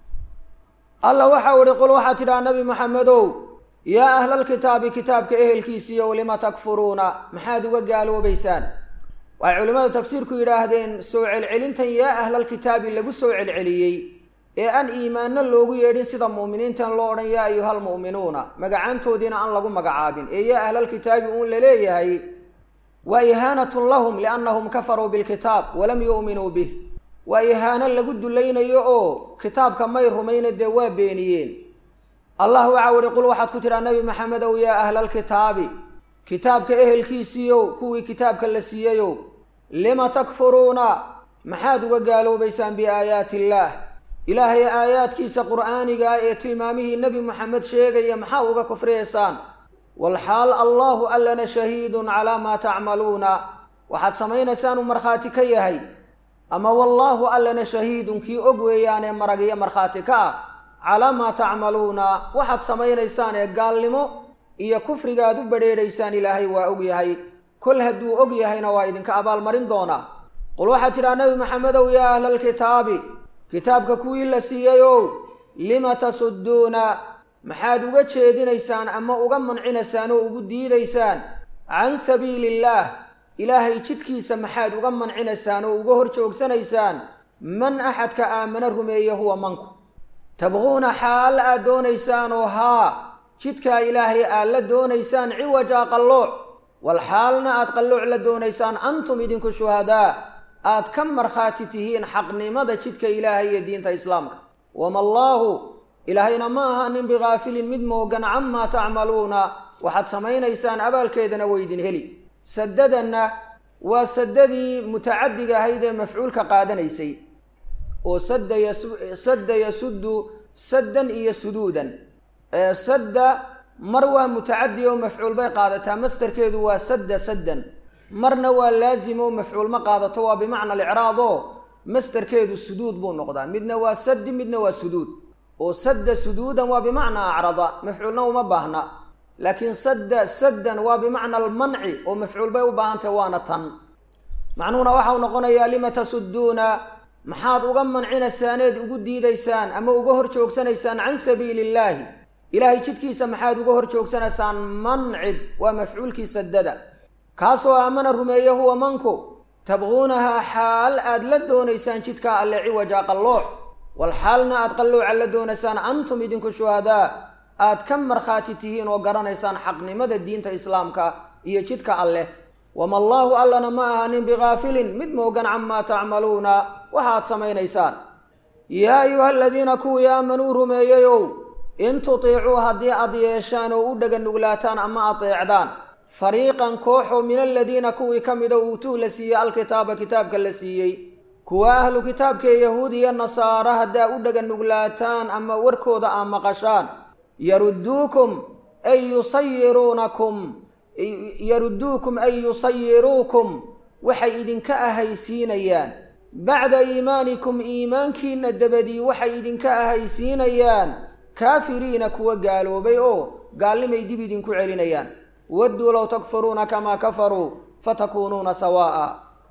alla waxau ihi qul waxaa tidhaha nabi maxamedow yaa ahlalkitaabi kitaabka ehelkiisiiyow lima takfuruuna maxaad uga gaaloobaysaan waxay culimmada tafsiirku yidhaahdeen soo celcelintan yaa ahlalkitaabi lagu soo celceliyey ee aan iimaanno loogu yeedhin sida mu'miniintan loo odhan yaa ayuhalmu'minuuna magacaantoodiina aan lagu magacaabin ee yaa ahlalkitaabi uun la leeyahay waa ihaanatun lahum liannahum kafaruu bilkitaab walam yu'minuu bih waa ihaano lagu dulaynayo oo kitaabka may rumayna dee waa beeniyeen allah waxaa uhi qul waxaad ku tidhaa nabi maxamedow yaa ahlalkitaabi kitaabka ehelkiisiiyow kuwii kitaabka la siiyeyow lima takfuruuna maxaad uga gaaloobaysaan biaayaati illaah ilaahay aayaadkiisa qur'aanigaa ee tilmaamihii nebi moxamed sheegaya maxaa uga kufriyaysaan walxaal allahu allana shahiidun calaa maa tacmaluuna waxaad samaynaysaan uu markhaati ka yahay ama wallaahu allana shahiidun kii og weeyaanee marag iyo markhaati ka ah calaa maa tacmaluuna waxaad samaynaysaan ee gaalnimo iyo kufrigaad u badrheedhaysaan ilaahay waa og yahay kol hadduu og yahayna waa idinka abaalmarin doonaa qul waxaad tidhaha nabi maxamedow yaa ahlalkitaabi kitaabka kuwii la siiyeyow lima tasudduuna maxaad uga jeedinaysaan ama uga mancinaysaan oo ugu diidaysaan can sabiili illaah ilaahay jidkiisa maxaad uga mancinaysaan oo uga hor joogsanaysaan man axadka aamana rumeeye huwa manku tabquuna xaal aad doonaysaan oo haa jidkaa ilaahay aad la doonaysaan ciwajaa qallooc wal xaalna aad qallooc la doonaysaan antum idinku shuhadaa aad ka markhaati tihiin xaqnimada jidka ilaahay iyo diinta islaamka wama allaahu ilaahayna ma aha nin bikaafilin mid moogan camaa tacmaluuna waxaad samaynaysaan abaalkeedana weydin heli sadadanna waa sadadii mutacadiga ahayd ee mafcuulka qaadanaysay oo sadda yasuddu saddan iyo suduudan sadda mar waa mutacadi oo mafcuul bay qaadataa mastarkeedu waa sadda saddan marna waa laazim oo mafcuul ma qaadato waa bimacna alicraad oo mastarkeedu suduud buu noqdaa midna waa saddi midna waa suduud oo sadda suduudan waa bimacnaa acrada mafcuulna uma baahna laakiin sadda saddan waa bimacna almanci oo mafcuul bay u baahantahy waana tan macnuhuna waxau noqonayaa lima tasudduuna maxaad uga mancinaysaaned ugu diidaysaan ama uga hor joogsanaysaan can sabiili illaahi ilaahay jidkiisa maxaad uga hor joogsanaysaan mancid waa mafcuulkii sadada kaasoo aamana rumeeye huwa manku tabquunahaa xaal aad la doonaysaan jidkaa alle ciwaja qallooc wal xaalna aad qallooca la doonaysaan antum idinku shuhadaa aad ka markhaati tihiin oo garanaysaan xaqnimada diinta islaamka iyo jidka alleh wama allaahu allana ma aha nin bikaafilin mid moogan camaa tacmaluuna waxaad samaynaysaan yaa ayuha aladiina kuwii aamanuu rumeeyeyow in tutiicuu haddii aad yeeshaan oo u dhega nuglaataan ama ateecdaan fariiqan kooxoo min aladiina kuwii ka mida uutuu la siiyey alkitaaba kitaabka la siiyey kuwa ahlu kitaabkaee yahuud iyo nasaara haddaa u dhega nuglaataan ama warkooda aa maqashaan yarudduukum ay yusayiruunakum yaruduukum ay yusayiruukum waxay idinka ahaysiinayaan bacda iimaanikum iimaankiina dabadii waxay idinka ahaysiinayaan kaafiriina kuwa gaaloobay oo gaalnimay dib idinku celinayaan wadduu low takfuruuna kamaa kafaruu fatakuunuuna sawaa'a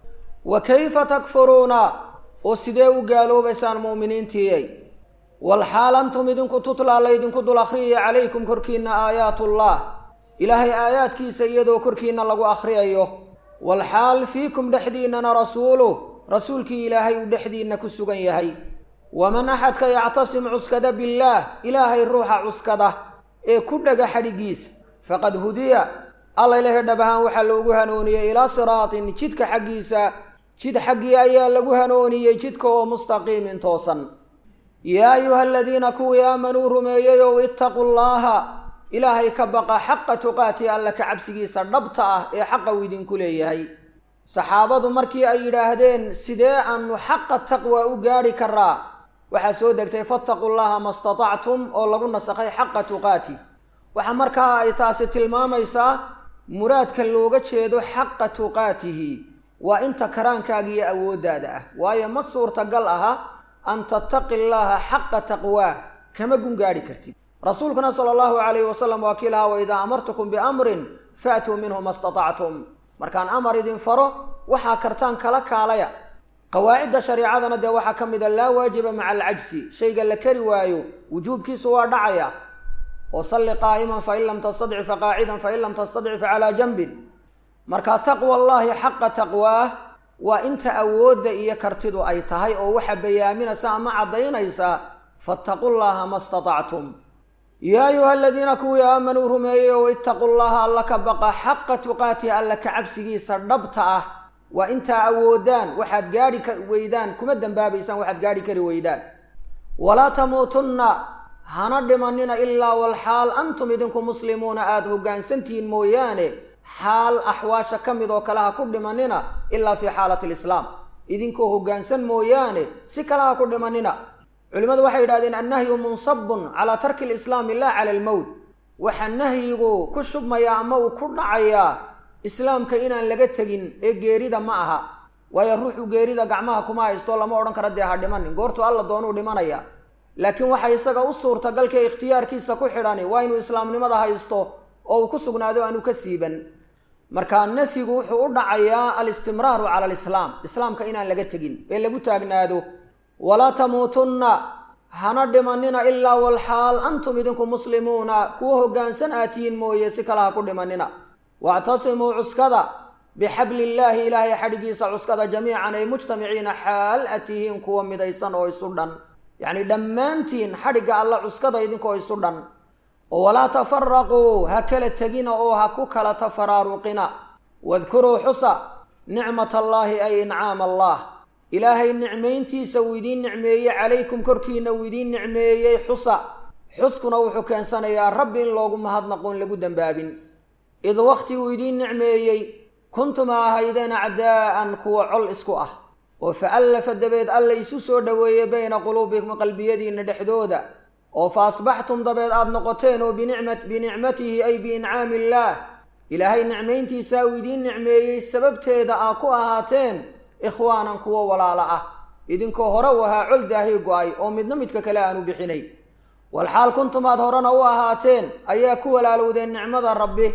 wa kayfa takfuruuna oo sidee u gaaloobaysaan mu'miniintiiyay walxaal antum idinku tutlaa laydinku dul akhriyaya calaykum korkiinna aayaatullah ilaahay aayaadkiisa iyadoo korkiinna lagu akhriyayo walxaal fiikum dhexdiinnana rasuuluh rasuulkii ilaahay uu dhexdiinna ku sugan yahay waman axadka yactasim cuskada billaah ilaahay ruuxa cuskada ee ku dhaga xadhiggiisa faqad hudiya alla ilahay dhab ahaan waxaa loogu hanuuniyey ilaa siraatin jidka xaggiisa jid xaggii ayaa lagu hanuuniyey jidka oo mustaqiimin toosan yaa ayuha aladiina kuwii aamanuu rumeeyeyow ittaqu llaaha ilaahay ka baqa xaqa tuqaati alla ka cabsigiisa dhabta ah ee xaqa uu idinku leeyahay saxaabadu markii ay yidhaahdeen sidee aanu xaqa taqwa u gaadhi karaa waxaa soo degtay fattaqu llaha ma statactum oo lagu nasakhay xaqa tuqaati waxaa markaa ay taasi tilmaamaysaa muraadka looga jeedo xaqa tuqaatihi waa inta karaankaaga iyo awooddaada ah waayo ma suurtagal aha an tattaqi llaaha xaqa taqwaah kama gun gaadhi kartid rasuulkuna sala allahu calayhi wasalam waa kii lahaa waidaa amartukum biamrin faatuu minhu ma statactum markaan amar idin faro waxaa kartaan kala kaalaya qawaacidda shareicadana dee waxaa ka mid a laa waajiba maca alcajsi shayga la kari waayo wujuubkiisu waa dhacaya oo salli qaa'iman fain lam tastadci faqaacidan fain lam tastadci facalaa janbin marka taqwa allaahi xaqa taqwaah waa inta awoodda iyo kartidu ay tahay oo waxa bayaaminaysa ama caddaynaysa fattaqu llaha ma statactum yaa ayuha aladiina kuwii aamanuu rumeeyey oo ittaqu llaha alla ka baqa xaqa tuqaatihi alla ka cabsigiisa dhabta ah waa intaa awoodaan waxaad gaadhi ka weydaan kuma dembaabaysaan waxaad gaadhi kari weydaan walaa tamuutunna hana dhimanina ilaa walxaal antum idinku muslimuuna aada hoggaansantihiin mooyaane xaal axwaasha ka mid oo kale ha ku dhimanina ilaa fii xaalati alislaam idinkoo hoggaansan mooyaane si kale ha ku dhimanina culimmadu waxay yidhahdeen annahyu munsabun calaa tarki alislaami laa cala almowt waxaa nahyigu ku shubmayaa ama uu ku dhacayaa islaamka inaan laga tegin ee geerida ma aha waayo ruuxu geerida gacmaha kuma haysto lama odhan kara dee ha dhimanin goortuu alla doonuu dhimanaya laakiin waxa isaga u suurtagalka ikhtiyaarkiisa ku xidhani waa inuu islaamnimada haysto oo uu ku sugnaado aanu ka siiban marka nafyigu wuxuu u dhacayaa alistimraaru cala alislaam islaamka inaan laga tegin ee lagu taagnaado walaa tamuutunna hana dhimanina ilaa walxaal antum idinku muslimuuna kuwa hoggaansan aatiyiin mooye si kale ha ku dhimanina wactasimuu cuskada bixabli illaahi ilaahay xadhigiisa cuskada jamiican ay mujtamiciina xaal a tihiin kuwa midaysan oo isu dhan yacni dhammaantiin xadhigga alla cuskada idinkoo isu dhan oo walaa tafaraquu ha kala tegina oo ha ku kala tafaraaruqina wadkuruu xusa nicmat allaahi ay incaam allah ilaahay nicmayntiisa uu idiin nicmeeyey calaykum korkiina uu idiin nicmeeyey xusa xuskuna wuxuu keensanayaa rabbi in loogu mahadnaqoon lagu dembaabin id wakhti uu idiin nicmeeyey kuntum a ahaydeen acdaa'an kuwa col isku ah oo fa allafa dabeed alla isu soo dhoweeyey bayna quluubikum qalbiyadiinna dhexdooda oo fa asbaxtum dabeed aada noqoteen oo binicmatihi ay biincaami illaah ilaahay nicmayntiisaa uu idiin nicmeeyey sababteeda aa ku ahaateen ikhwaanan kuwo walaalo ah idinkoo hore u ahaa col daahii go-ay oo midna midka kale aanu bixinay walxaal kuntum aad horena u ahaateen ayaa ku walaalowdeen nicmada rabbi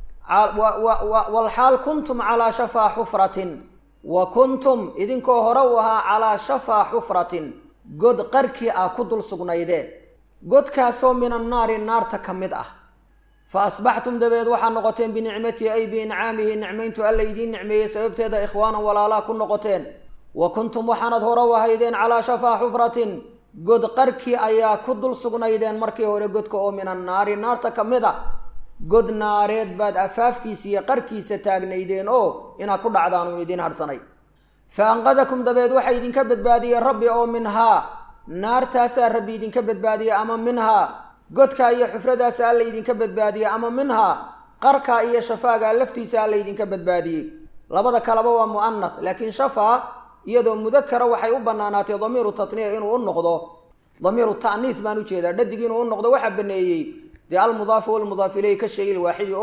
walxaal kuntum calaa shafaa xufratin wa kuntum idinkoo hore u ahaa calaa shafaa xufratin god qarkii ah ku dul sugnaydeen godkaasoo min annaari naarta ka mid ah fa asbaxtum dabeed waxaa noqoteen binicmatihi ay biincaamihi nicmayntu alla idiin nicmeeyey sababteeda ikhwaanan walaalaha ku noqoteen wa kuntum waxaanad hore u ahaydeen calaa shafaa xufratin god qarkii ayaa ku dul sugnaydeen markii hore godka oo min annaari naarta ka mid ah god naareed baad afaafkiisa iyo qarkiisa taagnaydeen oo inaad ku dhacdaan uun idiin hadhsanay fa anqadakum dabeed waxaa idinka badbaadiyey rabbi oo minhaa naartaasaa rabbi idinka badbaadiyey ama minhaa godkaa iyo xufradaasa alla idinka badbaadiyey ama minhaa qarkaa iyo shafaagaa laftiisa alla idinka badbaadiyey labada kaleba waa mu'anas laakiin shafaa iyadoo mudakara waxay u bannaanaatay damiiru tatniya inuu u noqdo damiiru ta'niis baan ujeedaa dhadig inuu u noqdo waxaa baneeyey dee almudaafu walmudaaf ileyhi ka shay ilwaaxidi oo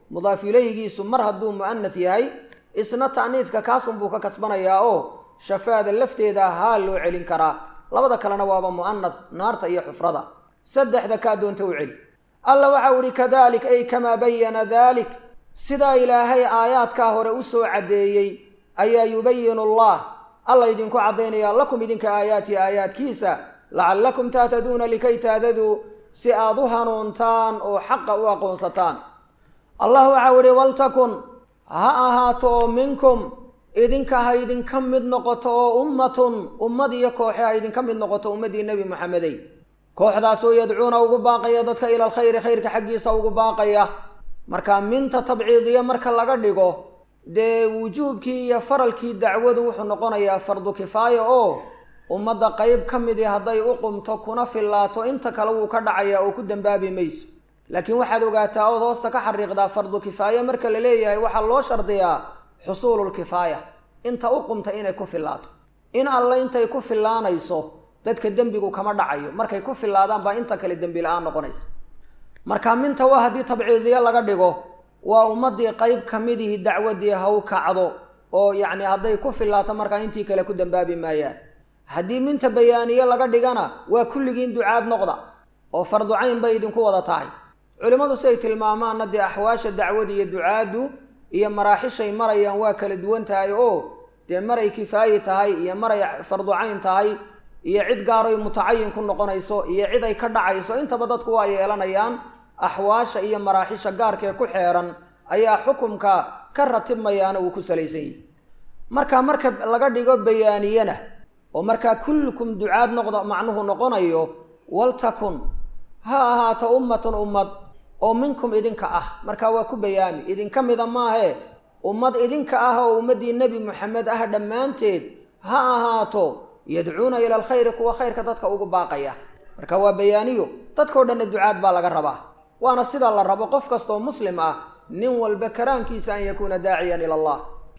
mudaaf ilayhigiisu mar hadduu mu'anath yahay isna ta'niidka kaasunbuu ka kasbanayaa oo shafaada lafteeda haa loo celin karaa labada kalena waaba mu'anath naarta iyo xufrada saddexda kaa doonta u celi alla waxau ihi kadalik ay kamaa bayana dalik sidaa ilaahay aayaadkaa hore u soo caddeeyey ayaa yubayinu allah alla idinku caddaynaya lakum idinka aayaati aayaadkiisa lacallakum tahtaduuna likay tahtaduu si aad u hanuuntaan oo xaqa u aqoonsataan allah waxau ihi waltakun ha ahaato oo minkum idinka ha idinka mid noqoto oo ummatun ummad iyo kooxe ha idinka mid noqoto ummaddii nebi moxamedey kooxdaasoo yadcuuna ugu baaqaya dadka ila alkhayri khayrka xaggiisa ugu baaqaya marka minta tabciidiya marka laga dhigo dee wujuubkii iyo faralkii dacwadu wuxuu noqonayaa fardu kifaaya oo ummadda qeyb ka midii hadday u qumto kuna fillaato inta kale wuu ka dhacayaa oo ku dambaabi mayso laakiin waxaad ogaataa ood hoosta ka xariiqdaa fardu kifaaya marka la leeyahay waxaa loo shardiyaa xusuululkifaaya inta u qumta inay ku fillaato in alle intay ku fillaanayso dadka dembigu kama dhacayo markay ku fillaadaan baa inta kale dembi la-aan noqonaysa marka minta waa haddii tabciidiya laga dhigo waa ummaddii qeyb ka midihi dacwadii haw kacdo oo yacni hadday ku fillaato markaa intii kale ku dambaabi maayaan haddii minta bayaaniye laga dhigana waa kulligiin ducaad noqda oo fardu cayn bay idinku wada tahay culimmadu siay tilmaamaanna dee axwaasha dacwada iyo ducaaddu iyo maraaxishay marayaan waa kala duwan tahay oo dee maray kifaayi tahay iyo maray fardu cayn tahay iyo cid gaaroy mutacayin ku noqonayso iyo cid ay ka dhacayso intaba dadku waa yeelanayaan axwaasha iyo maraaxisha gaarkee ku xeeran ayaa xukumka ka ratibmayaana uu ku salaysan yahi marka marka laga dhigo bayaaniyana oo markaa kullukum ducaad noqdo macnuhu noqonayo waltakun ha ahaato ummatun ummad oo minkum idinka ah markaa waa ku bayaami idinka mida maahe ummad idinka ah oo ummaddii nebi moxamed ah dhammaanteed ha ahaato yadcuuna ila alkhayri kuwa khayrka dadka ugu baaqaya marka waa bayaaniyo dadkao dhanna ducaad baa laga rabaa waana sida la rabo qof kastaoo muslim ah nin walba karaankiisa an yakuuna daaciyan ila allah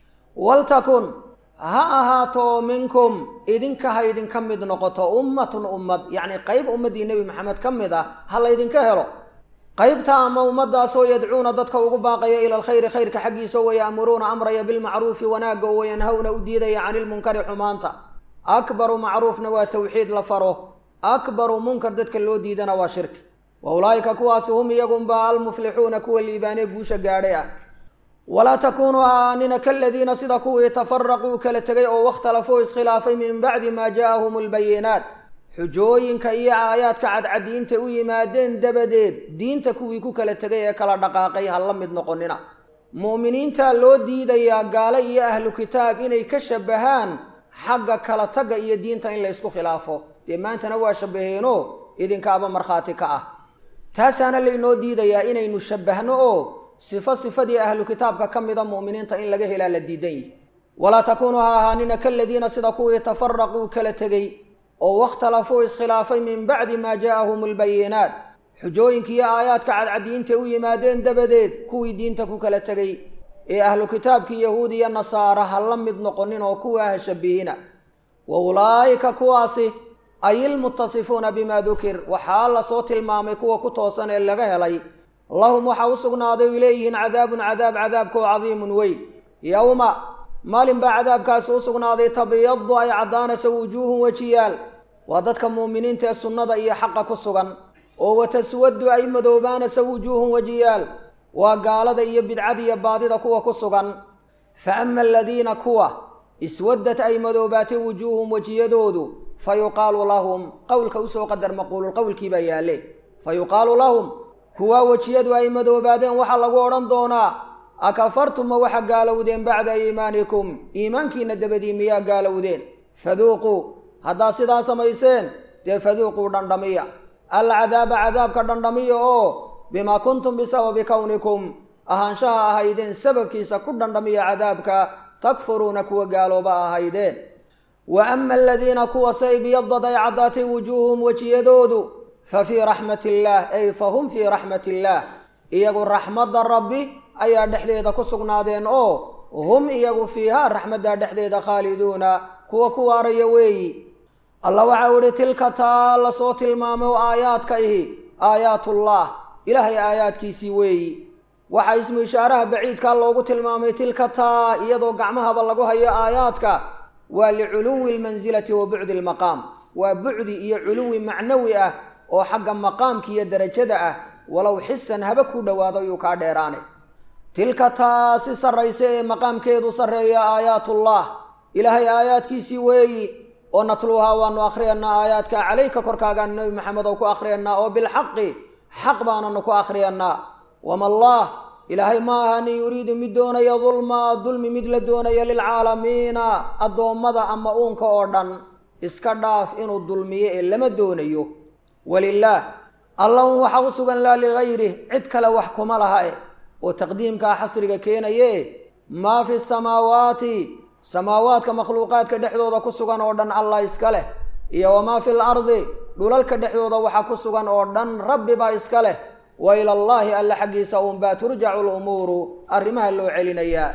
waltakun ha ahaato oo minkum idinka ha idinka mid noqoto ummatun ummad yacni qeyb ummaddii nebi maxamed ka mid ah ha laydinka helo qaybta ama ummadaasoo yadcuuna dadka ugu baaqaya ila alkhayri khayrka xaggiisa waya'muruuna amraya bilmacruufi wanaagga oo wayanhawna u diidaya cani ilmunkari xumaanta akbaru macruufna waa tawxiid la faro akbaru munkar dadka loo diidana waa shirki wa ulaa'ika kuwaasi hum iyagunba almuflixuuna kuwa liibaanee guusha gaadhay ah walaa takuunuu aanina kaladiina sida kuwii tafaraquu kala tegay oo wakhtalafuu iskhilaafay min bacdi maa jaa'ahum albayinaat xujooyinka iyo aayaadka cadcadiinta u yimaadeen dabadeed diinta kuwii ku kala tegay ee kala dhaqaaqay ha la mid noqonina mu'miniinta loo diidayaa gaalo iyo ahlu kitaab inay ka shabahaan xagga kala tagga iyo diinta in la ysku khilaafo dee maantana waa shabaheeno idinkaaba markhaati ka ah taasaana laynoo diidayaa inaynu shabbahno oo sifo sifadii ahlu kitaabka ka mida mu'miniinta in laga helaa la diidan yihi walaa takuunuu ha ahaanina kaladiina sida kuwii tafaraquu kala tegey oo wakhtalafuu iskhilaafay min bacdi maa jaa'ahum albayinaat xujooyinkiiyo aayaadka cadcadiinta u yimaadeen dabadeed kuwii diinta ku kala tegey ee ahlu kitaabkii yahuud iyo nasaara ha la mid noqonin oo kuwaa ha shabihina wa ulaa'ika kuwaasi ay ilmuttasifuuna bimaa dukir waxaa lasoo tilmaamay kuwa ku toosan ee laga helay lahum waxaa u sugnaaday oy leeyihiin cadaabun cadaab cadaabkoo cadiimun weyn yowma maalin baa cadaabkaasi u sugnaaday tabyadu ay caddaanaysa wujuuhun wejiyaal waa dadka muuminiinta ee sunnada iyo xaqa ku sugan oo wataswadu ay madoobaanaysa wujuuhun wejiyaal waa gaalada iyo bidcada iyo baadida kuwa ku sugan fa ama aladiina kuwa iswaddat ay madoobaatay wujuuhum wejiyadoodu fa yuqaalu lahum qowlka usoo qadar maquululqowlkii baa yaalle fa yuqaalu lahum kuwaa wejiyadu ay madoobaadeen waxaa lagu odhan doonaa akafartum ma waxa gaalowdeen bacda iimaanikum iimaankiina dabadii miyaa gaalowdeen faduuquu haddaad sidaa samayseen dee faduuquu dhandhamiya alcadaaba cadaabka dhandhamiya oo bimaa kuntum bisababi kownikum ahaanshaha ahaydeen sababkiisa ku dhandhamiya cadaabka takfuruuna kuwa gaalooba ahaydeen wa ama aladiina kuwa say biyadad ay caddaatay wujuuhum wejiyadoodu fa fii raxmati illaah ay fa hum fii raxmati illaah iyagu raxmadda rabbi ayaa dhexdeeda ku sugnaadeen oo hum iyagu fiihaa raxmaddaa dhexdeeda khaaliduuna kuwa ku waaraya weeyi allah waxau ihi tilka taa la soo tilmaamay oo aayaadka ihi aayaatullah ilaahay aayaadkiisii weeyi waxaa ismu ishaaraha baciidkaa loogu tilmaamay tilka taa iyadoo gacmahaba lagu hayo aayaadka waa liculuwi lmansilati wa bucdi lmaqaam waa bucdi iyo culuwi macnawi ah oo xagga maqaamka iyo derajada ah walow xisan haba ku dhowaado yuu kaa dheeraane tilka taa si sarraysa ee maqaamkeedu sarreeya aayaatullah ilaahay aayaadkiisii weeyi oo natluuhaa waanu akhriyanaa aayaadka calayka korkaagaan nebi maxamed oo ku akhriyanaa oo bilxaqi xaq baananu ku akhriyanaa wama allah ilaahay ma ahanin yuriidu mid doonaya dulmaa dulmi mid la doonaya lilcaalamiina addoommada ama uunka oo dhan iska dhaaf inuu dulmiyo ee lama doonayo walilaah allahun waxa u sugan laa ligayrih cid kale wax kuma laha e oo taqdiimkaa xasriga keenaye maa fi samaawaati samaawaadka makhluuqaadka dhexdooda ku sugan oo dhan allah iska leh iyo wamaa fi lardi dhulalka dhexdooda waxa ku sugan oo dhan rabbi baa iska leh wa ilallaahi alla xaggiisa uunbaa turjacu lumuuru arrimaha loo celinayaa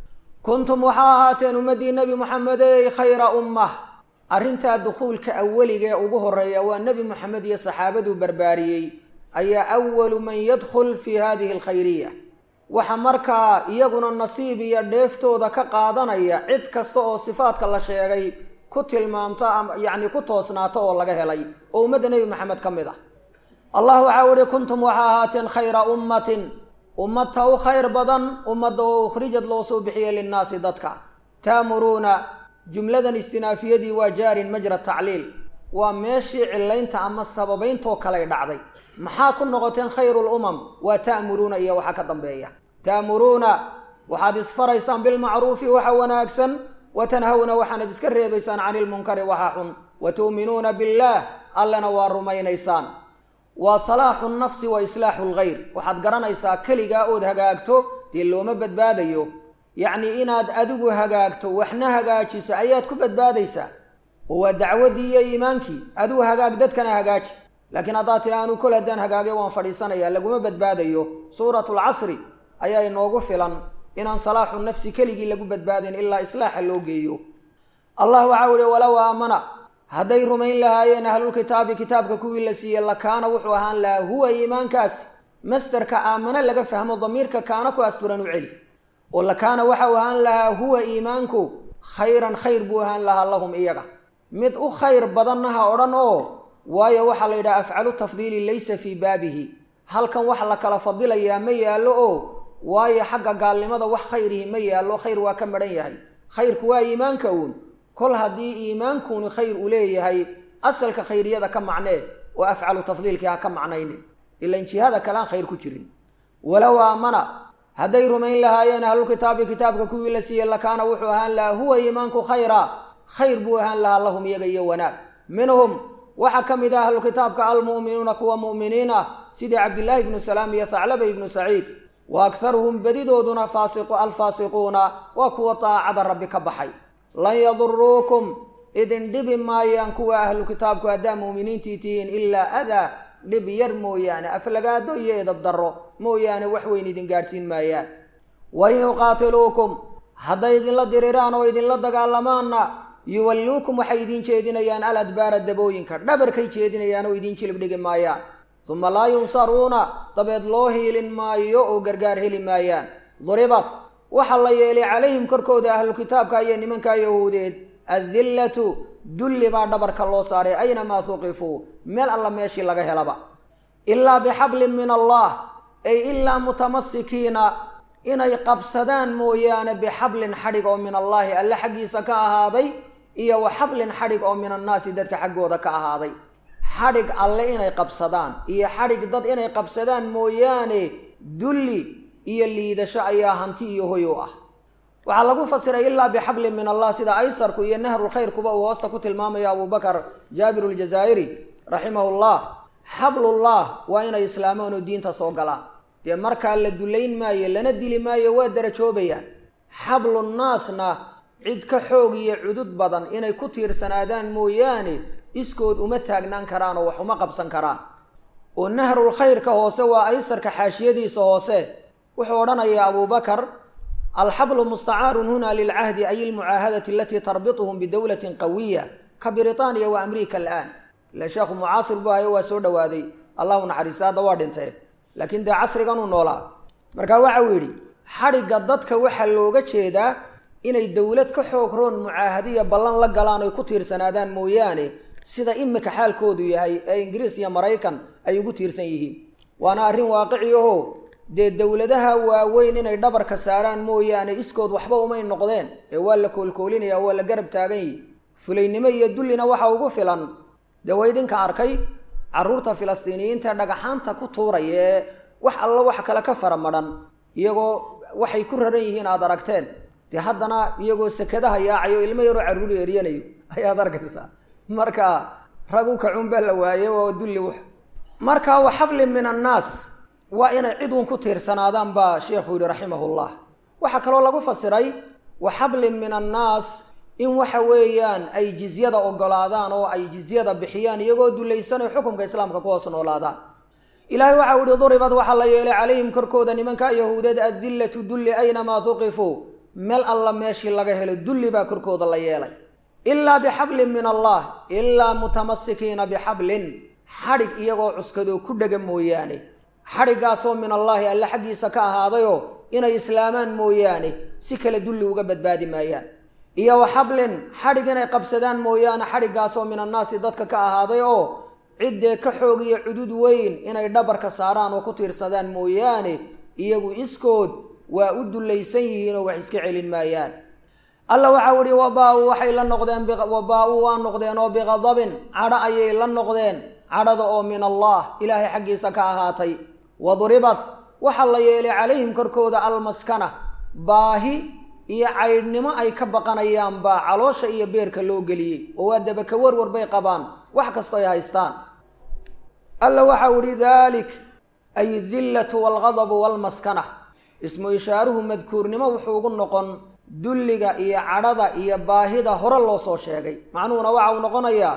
kuntum waxaa ahaateen ummaddii nebi muxamedey khayra ummah arrintaa dukhuulka aweliga ee ugu horeeya waa nebi moxamed iyo saxaabaduu barbaariyey ayaa awalu man yadkhul fii hadihi alkhayriya waxa markaa iyaguna nasiib iyo dheeftooda ka qaadanaya cid kasta oo sifaadka la sheegay ku tilmaamto yacni ku toosnaato oo laga helay oo ummadda nebi maxamed ka mid ah allah waxaa uhi kuntum waxaa ahaateen khayra ummatin ummadta u khayr badan ummadda oo ukhrijad loo soo bixiyey linnaasi dadka taamuruuna jumladan istinaafiyadii waa jaarin majra tacliil waa meeshii cilaynta ama sababayntoo kaley dhacday maxaa ku noqoteen khayru lumam waa ta'muruuna iyo waxa ka dambeeya ta'muruuna waxaad isfaraysaan bilmacruufi waxa wanaagsan wa tanhawna waxaanad iska reebaysaan cani lmunkari waxa xun wa tu'minuuna billaah allena waa rumaynaysaan waa salaaxu nafsi wa islaaxu lgayr waxaad garanaysaa keligaa ood hagaagto dee looma badbaadayo yacnii inaad adigu hagaagto waxna hagaajiso ayaad ku badbaadaysaa oo waa dacwaddii iyo iimaankii adigu hagaag dadkana hagaaji laakiin haddaad tidha anuu kol haddaan hagaagay waan fadhiisanayaa laguma badbaadayo suuratu lcasri ayaa inoogu filan inaan salaaxu nafsi keligii lagu badbaadayn ilaa islaaxa loo geeyo allah waxau ihi walow aamana hadday rumayn lahaayeen ahlulkitaabi kitaabka kuwii la siiyey lakaana wuxuu ahaan lahaa huwa iimaankaasi masderka aamano laga fahmo damiirka kaana ku asturan u celi oo lakaana waxau ahaan lahaa huwa iimaanku khayran khayr buu ahaan lahaa lahum iyaga mid u khayr badanna ha odhan oo waayo waxaa la yidhaha afcalu tafdiili laysa fii baabihi halkan wax la kala fadilayaa ma yaallo oo waayo xagga gaalnimada wax khayrihi ma yaallo khayr waa ka madhan yahay khayrku waa iimaanka uun kol haddii iimaankuuni khayr u leeyahay asalka khayriyada ka macnee oo afcalu tafdiilkii ha ka macnaynin ilan jihada kale aan khayr ku jirin walow aamana hadday rumayn lahaayeen ahlulkitaabi kitaabka kuwii la siiyey lakaana wuxuu ahaan lahaa huwa iimaanku khayra khayr buu ahaan lahaa lahum iyaga iyo wanaag minhum waxaa ka mid ah ahlukitaabka almu'minuuna kuwa mu'miniin ah sidii cabdillaahi ibnu salaam iyo thaclaba ibnu saciid wa akharuhum bedidooduna alfaasiquuna waa kuwa daacada rabbi ka baxay lan yaduruukum idin dhibi maayaan kuwa ahlu kitaabku haddaa mu'miniintii tihiin ilaa adaa dhib yar mooyaane aflagaado iyo edab darro mooyaane wax weyn idin gaadhsiin maayaan wain yuqaatiluukum hadday idinla diriraan oo idinla dagaalamaanna yuwalluukum waxay idiin jeedinayaan al adbaara dabooyinka dhabarkay jeedinayaan oo idiin jilib dhigi maayaan uma laa yunsaruuna dabeed loo hiilin maayo oo gargaar heli maayaan duribad waxaa la yeelay calayhim korkooda ahlukitaabka iyo nimanka yahuudeed addillatu dulli baa dhabarka loo saaray aynamaa tuqifuu meel alla meeshii laga helaba ilaa bixablin min allah ay ilaa mutamasikiina inay qabsadaan mooyaane bixablin xadhig oo min allaahi alle xaggiisa ka ahaaday iyo wa xablin xadhig oo min annaasi dadka xaggooda ka ahaaday xadhig alle inay qabsadaan iyo xadhig dad inay qabsadaan mooyaane dulli iyo liidasho ayaa hanti iyo hoy u ah waxaa lagu fasiray ilaa bixablin min allah sida aysarku iyo nahrulkhayrkuba uu hoosta ku tilmaamayo abubakar jaabir ljazaa'iri raximahullah xablullah waa inay islaamaan oo diinta soo galaan dee markaa la dullayn maayo lana dili maayo waa darajoobayaan xablunnaasna cid ka xoog iyo cudud badan inay ku tiirsanaadaan mooyaane iskood uma taagnaan karaan oo wax uma qabsan karaan oo nahrul khayrka hoose waa aysarka xaashiyadiisa hoose wuxuu odhanayaa abubakar alxablu mustacaarun huna lilcahdi ay ilmucaahadati alatii tarbituhum bidowlatin qawiya ka britaniya wa amriika alaan ila sheekhu mucaasir buu hayo waa soo dhowaaday allahu naxariista hadda waa dhintee laakiin dee casriganuu noolaa marka waxa uu yidhi xadhigga dadka waxaa looga jeedaa inay dowlad ka xoog roon mucaahadiya ballan la galaan oy ku tiirsanaadaan mooyaane sida imika xaalkoodu yahay ee ingiriis iyo maraykan ay ugu tiirsan yihiin waana arrin waaqici aho dee dowladaha waaweyn inay dhabarka saaraan mooyaane iskood waxba umay noqdeen ee waa la koolkoolinaya waa la garab taagan yihi fulaynimo iyo dullina waxa ugu filan dee waa idinka arkay carruurta filistiiniyiinta dhagaxaanta ku tuuraya ee wax alla wax kale ka fara madhan iyagoo waxay ku raran yihiin aada aragteen dee haddana iyagoo sekadaha yaacayo ilmo yaroo carruur eryanayo ayaad arkaysaa marka ragu kacun baa la waaye oo dulli w marka wa xablin min annaas waa inay cid uun ku tiirsanaadaan baa sheekhu yihi raximahullah waxaa kaloo lagu fasiray wa xablin min annaas in waxa weeyaan ay jizyada ogolaadaan oo ay jizyada bixiyaan iyagoo dulaysanay xukumka islaamka ku hoos noolaadaan ilaahay waxa u ihi duribad waxaa la yeelay calayhim korkooda nimanka yahuudeed adillatu dulli aynamaa tuqifuu meel alla meeshii laga helo dulli baa korkooda la yeelay ilaa bixablin min allah ilaa mutamasikiina bixablin xadhig iyagoo cuskadoo ku dhega mooyaane xadhiggaasoo min allaahi alle xaggiisa ka ahaadayoo inay islaamaan mooyaane si kale dulli uga badbaadi maayaan iyo wa xablin xadhig inay qabsadaan mooyaane xadhiggaasoo min annaasi dadka ka ahaaday oo ciddee ka xoog iyo cudud weyn inay dhabarka saaraan oo ku tiirsadaan mooyaane iyagu iskood waa u dullaysan yihiin oo wax iska celin maayaan alla waxau ihi wabaa-u waxay la noqdeen wabaa-u waa noqdeen oo biqadabin cadho ayay la noqdeen cadhada oo min allah ilaahay xaggiisa ka ahaatay waduribad waxaa la yeelay calayhim korkooda almaskana baahi iyo caydhnimo ay ka baqanayaan baa caloosha iyo beerka loo geliyey oo waa dabaka warwar bay qabaan wax kastoo ay haystaan alla waxau ihi dalik ay dillatu walgadabu walmaskana ismu ishaaruhu madkuurnimo wuxuu ugu noqon dulliga iyo cadhada iyo baahida hore loo soo sheegay macnuhuna waxa uu noqonayaa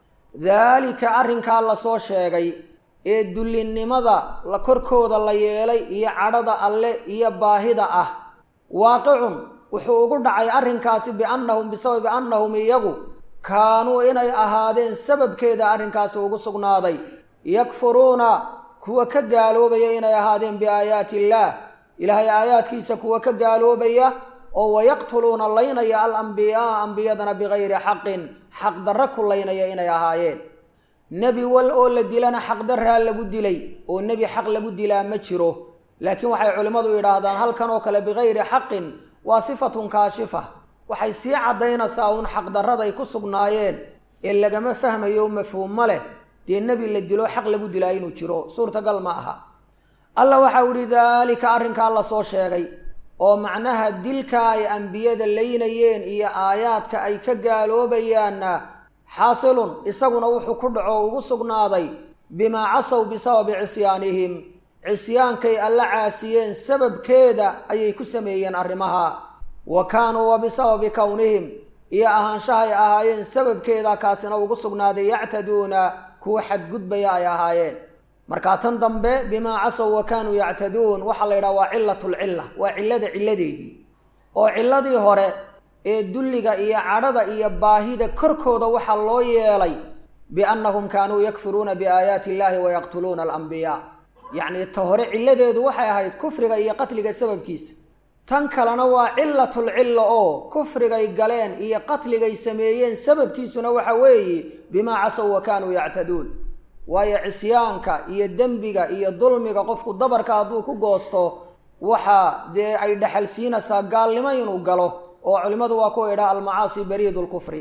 daalika arrinkaa lasoo sheegay ee dullinimada la korkooda la yeelay iyo cadhada alle iyo baahida ah waaqicun wuxuu ugu dhacay arrinkaasi biannahum bisababi annahum iyagu kaanuu inay ahaadeen sababkeeda arrinkaasi ugu sugnaaday yakfuruuna kuwa ka gaaloobaya inay ahaadeen biaayaati illaah ilaahay aayaadkiisa kuwa ka gaaloobaya oo wayaqtuluuna laynaya alambiyaaa ambiyadana bikayri xaqin xaqdarra ku laynaya inay ahaayeen nebi wal oo la dilana xaqdarraa lagu dilay oo nebi xaq lagu dilaa ma jiro laakiin waxay culimmadu yidhaahdaan halkan oo kale bikayri xaqin waa sifatun kaashifa waxay sii caddaynaysaa uun xaqdarraday ku sugnaayeen ee lagama fahmayo mafhuumma leh dee nebi la dilo xaq lagu dilaa inuu jiro suurtagal ma aha alla waxau ihi daalika arrinkaa la soo sheegay oo macnaha dilka ay ambiyada laynayeen iyo aayaadka ay ka gaaloobayaanna xaasilun isaguna wuxuu ku dhaco ugu sugnaaday bimaa casow bisababi cisyaanihim cisyaankay alla caasiyeen sababkeeda ayay ku sameeyeen arrimaha wa kaanuu wa bisababi kownihim iyo ahaanshahay ahaayeen sababkeeda kaasina ugu sugnaaday yactaduuna kuwa xadgudbaya ay ahaayeen markaa tan dambe bimaa casow wa kaanuu yactaduun waxaa la yidhaha waa cilatulcilla waa cillada cilladeedii oo cilladii hore ee dulliga iyo cadhada iyo baahida korkooda waxaa loo yeelay biannahum kaanuu yakfuruuna biaayaati illahi wayaqtuluuna alambiyaa yacnii ta hore cilladeedu waxay ahayd kufriga iyo qatliga sababkiisa tan kalena waa cilatulcilla oo kufrigay galeen iyo qatligay sameeyeen sababkiisuna waxa weeye bimaa casow wa kaanuu yactaduun waayo cisyaanka iyo dembiga iyo dulmiga qofku dabarka hadduu ku goosto waxa dee ay dhexal siinaysaa gaalnimo inuu galo oo culimmadu waa kuwa idhaha almacaasi bariid lkufri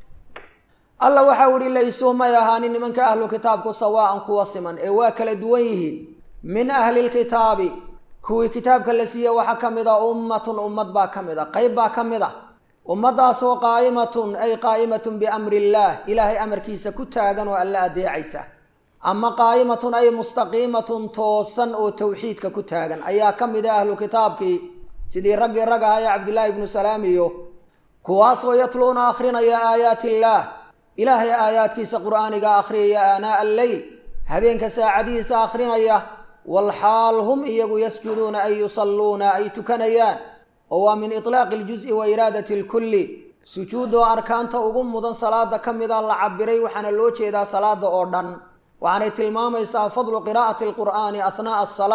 alla waxau ihi laysuu may ahaanin nimanka ahlu kitaabku sawaa'an kuwa siman ee waa kala duwan yihiin min ahli lkitaabi kuwii kitaabka la siiye waxaa ka mid a ummatun ummad baa ka mid a qayb baa ka mid a ummaddaasoo qaa'imatun ay qaa'imatun biamri illaah ilaahay amarkiisa ku taagan oo alla adeecaysa ama qaa'imatun ay mustaqiimatun toosan oo towxiidka ku taagan ayaa ka mid a ahlu kitaabkii sidii raggii rag aha ee cabdillaahi ibnu salaam iyo kuwaasoo yatluuna akhrinaya aayaati illaah ilaahay aayaadkiisa qur'aaniga akhriyaya aanaa alleyl habeenka saacadihiisa akhrinaya walxaal hum iyagu yasjuduuna ay yusalluuna ay tukanayaan oo waa min itlaaqi iljuzi wa iraadati alkulli sujuudoo arkaanta ugu mudan salaada ka mida la cabiray waxaana loo jeedaa salaada oo dhan waxaanay tilmaamaysaa fadlu qiraa'ati alqur'aani asnaa'a asalaa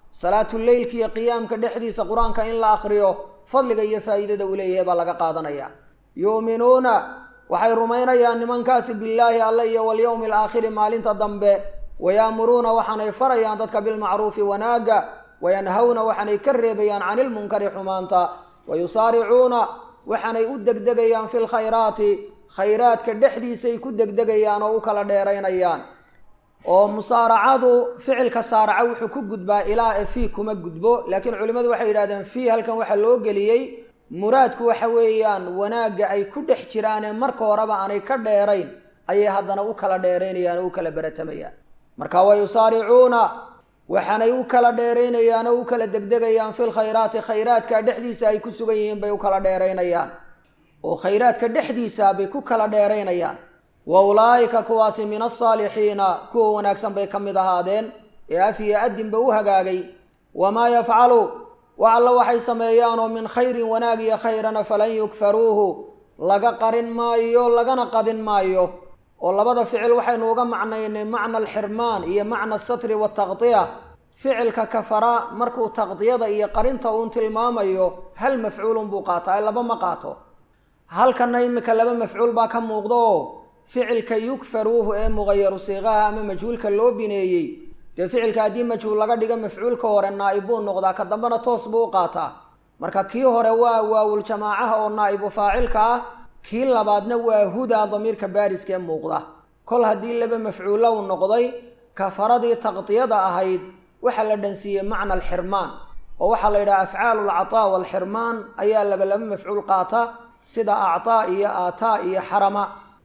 salaatuleylka iyo qiyaamka dhexdiisa qur-aanka in la akhriyo fadliga iyo faa'iidada uu leeyahay baa laga qaadanaya yu'minuuna waxay rumaynayaan nimankaasi billaahi alle iyo walyowmi alaakhiri maalinta dambe wayaamuruuna waxaanay farayaan dadka bilmacruufi wanaagga wayanhawna waxaanay ka reebayaan cani ilmunkari xumaanta wayusaaricuuna waxaanay u degdegayaan fi lkhayraati khayraadka dhexdiisay ku degdegayaan oo u kala dheeraynayaan oo musaaracadu ficilka saaraca wuxuu ku gudbaa ilaa e fii kuma gudbo laakiin culimmadu waxay yidhahdeen fii halkan waxaa loo geliyey muraadku waxa weeyaan wanaagga ay ku dhex jiraanee marka horeba aanay ka dheerayn ayay haddana u kala dheeraynayaan oo u kala beratamayaan marka wa yusaaricuuna waxaanay u kala dheeraynayaan oo u kala degdegayaan fi lkhayraati khayraadka dhexdiisa ay ku sugan yihiin bay u kala dheeraynayaan oo khayraadka dhexdiisa bay ku kala dheeraynayaan wa ulaa'ika kuwaasi min alsaalixiina kuwa wanaagsan bay ka mid ahaadeen ee af iyo adinba u hagaagay wamaa yafcalu wax alla waxay sameeyaanoo min khayrin wanaag iyo khayrana falan yukfaruuhu laga qarin maayo lagana qadin maayo oo labada ficil waxaynu uga macnaynay macna alxirmaan iyo macna asatri wataqdiya ficilka kafara markuu taqdiyada iyo qarinta uun tilmaamayo hal mafcuulun buu qaataa laba ma qaato halkana imika laba mafcuul baa ka muuqda oo ficilka yukfaruuhu ee muqayaru siiqaha ama majhuulka loo bineeyey dee ficilka haddii majhuul laga dhigo mafcuulka hore naa'ib buu noqdaa ka dambena toos buu u qaataa marka kii hore waa waawul jamaacaha oo naa'ibu faacilka ah kii labaadna waa hudaa damiirka baariska ee muuqda kol haddii laba mafcuulo uu noqday kafaradii taqdiyada ahayd waxaa la dhansiiyey macna alxirmaan oo waxaa la yidhaha afcaalu alcataa waalxirmaan ayaa laba laba mafcuul qaata sida actaa iyo aataa iyo xarama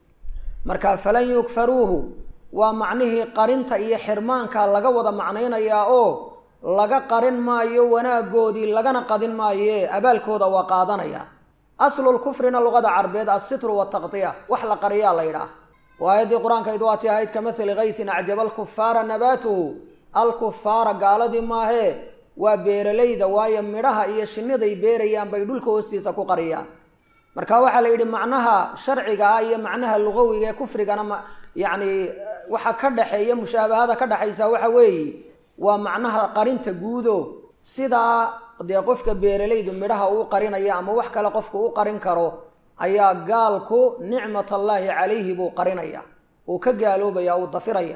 marka falan yukfaruuhu waa macnihii qarinta iyo xirmaanka laga wada macnaynayaa oo laga qarin maayo wanaagoodii lagana qadin maayoe abaalkooda waa qaadanaya aslulkufrina luqada carbeed assitru wataqdiya wax la qariyaa la yidhaah oo aayaddii qur-aankayd waati ahayd ka mathali kaytin acjaba alkufaara nabaatuhu alkufaara gaaladii maahee waa beeralayda waayo midhaha iyo shinniday beerayaan bay dhulka hoostiisa ku qariyaan marka waxaa la yidhi macnaha sharciga ah iyo macnaha luqawiga ee kufrigana ma yacni waxa ka dhexeeya mushaabahada ka dhexaysa waxa weeye waa macnaha qarinta guudo sidaa dee qofka beeralaydu midhaha uu qarinaya ama wax kale qofka u qarin karo ayaa gaalku nicmat allaahi calayhi buu qarinaya uu ka gaaloobaya uu dafiraya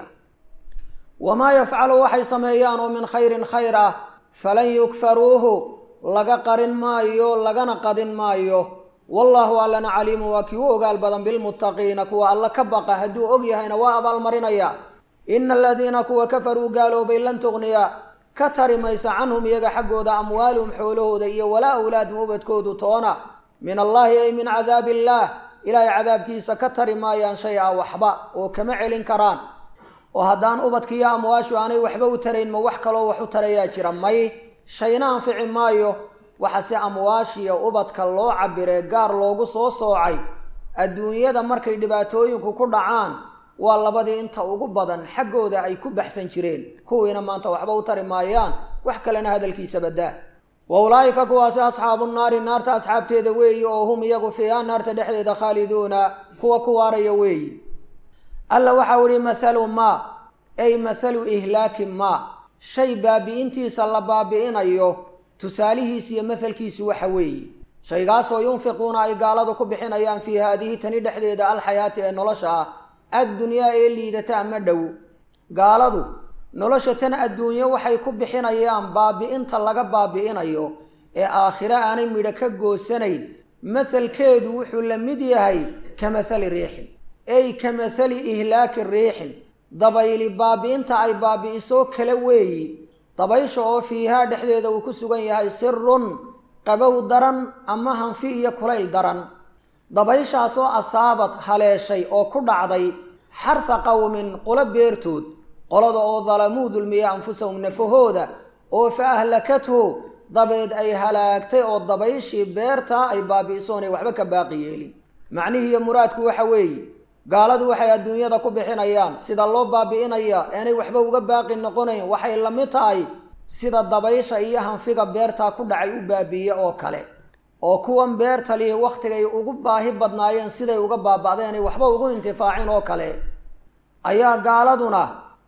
wamaa yafcalu waxay sameeyaan oo min khayrin khayr ah falan yukfaruuhu laga qarin maayo lagana qadin maayo wallaahu allana caliimu waa kii u ogaal badan bilmuttaqiina kuwa alla ka baqa hadduu og yahayna waa abaalmarinaya ina aladiina kuwa kafaruu gaaloobay lan tuqniya ka tari maysa canhum iyaga xaggooda amwaaluhum xoolahooda iyo walaa awlaadum ubadkoodu toona min allaahi ay min cadaabi illaah ilaahay cadaabkiisa ka tari maayaan shay a waxba oo kama celin karaan oo haddaan ubadkiiyo amwaashu aanay waxba u tarayn ma wax kaloo wax u tarayaa jira may shayna anfici maayo waxa se amwaashiya ubadka loo cabiree gaar loogu soo soocay adduunyada markay dhibaatooyinku ku dhacaan waa labadii inta ugu badan xaggooda ay ku baxsan jireen kuwiina maanta waxba u tari maayaan wax kalena hadalkiisa badaa wa ulaa'ika kuwaasi asxaabu naari naarta asxaabteeda weeyi oo hum iyagu fiiha naarta dhexdeeda khaaliduuna kuwa ku waaraya weeyi alla waxau ihi mathalu maa ay mathalu ihlaaki maa shay baabi'intiisa la baabi'inayo tusaalihiis iyo mahalkiisu waxa weeye shaygaasoo yunfiquuna ay gaaladu ku bixinayaan fii haadihi tani dhexdeeda alxayaati ee nolosha ah addunyaa ee liidata ama dhow gaaladu nolosha tan adduunyo waxay ku bixinayaan baabi'inta laga baabi'inayo ee aakhire aanay midho ka goosanayn mahalkeedu wuxuu la mid yahay ka mahali riixin ey ka mahali ihlaaki riixin dabayli baabi'inta ay baabi'iso kale weeyi dabaysha oo fiihaa dhexdeeda uu ku sugan yahay sirun qabow daran ama hanfi iyo kulayl daran dabayshaasoo asaabad haleeshay oo ku dhacday xarsa qowmin qolo beertood qolada oo dalamuu dulmiya anfusahum nafahooda oo fa ahlakathu dabeed ay halaagtay oo dabayshii beertaa ay baabi'isoonay waxba ka baaqi yeelin macnihiiyo muraadku waxa weeye gaaladu waxay adduunyada ku bixinayaan sida loo baabi'inaya eenay waxba uga baaqi noqonayn waxay la mid tahay sida dabaysha iyo hanfiga beertaa ku dhacay u baabi'iye oo kale oo kuwan beerta lihi wakhtigay ugu baahi badnaayeen siday uga baaba'deenay waxba ugu intifaacin oo kale ayaa gaaladuna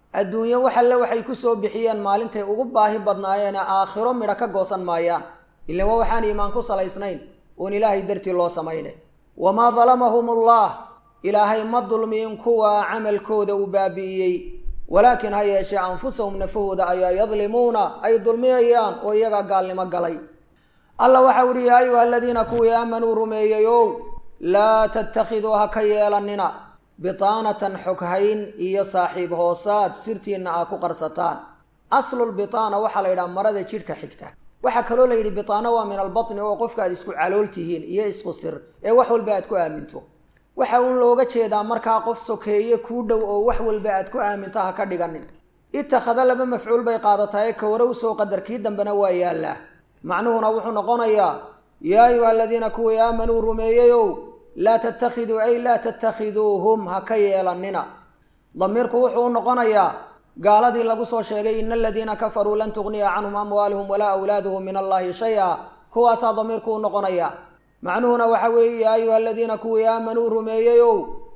adduunyo wax alle waxay ku soo bixiyeen maalintay ugu baahi badnaayeene aakhiro midho ka goosan maayaan ilan waa waxaan iimaan ku salaysnayn oon ilaahay dartii loo samaynay wamaa dalamahum allah ilaahay ma dulmiin kuwa camalkooda uu baabi'iyey walaakin ha yeeshee anfusahum nafahooda ayaa yadlimuuna ay dulmiyayaan oo iyagaa gaalnimo galay alla waxau ihi yaa ayuha aladiina kuwii aamanuu rumeeyeyow laa tattakhiduu ha ka yeelanina bitaanatan xoghayn iyo saaxiib hoosaad sirtiinna aa ku qarsataan aslulbitaana waxaa la yidhaha marada jidhka xigta waxaa kaloo la yidhi bitaano waa min albatni oo qofka aad isku calool tihiin iyo isku sir ee wax walba aad ku aaminto waxa uun looga jeedaa markaa qof sokeeye kuu dhow oo wax walba aad ku aaminto ha ka dhiganin itakhada laba mafcuul bay qaadatae kawara usoo qadar kii dambena waa yaallaa macnuhuna wuxuu noqonayaa yaa ayuha aladiina kuwii aamanuu rumeeyeyow laa tattakhiduu ay laa tattakhiduuhum ha ka yeelanina damiirku wuxuu u noqonayaa gaaladii lagu soo sheegay ina aladiina kafaruu lan tugniya canhum amwaaluhum walaa awlaaduhum min allahi shay-a kuwaasaa damiirku u noqonaya macnuhuna waxa weeye yaa ayuha aladiina kuwii aamanuu rumeeyeyow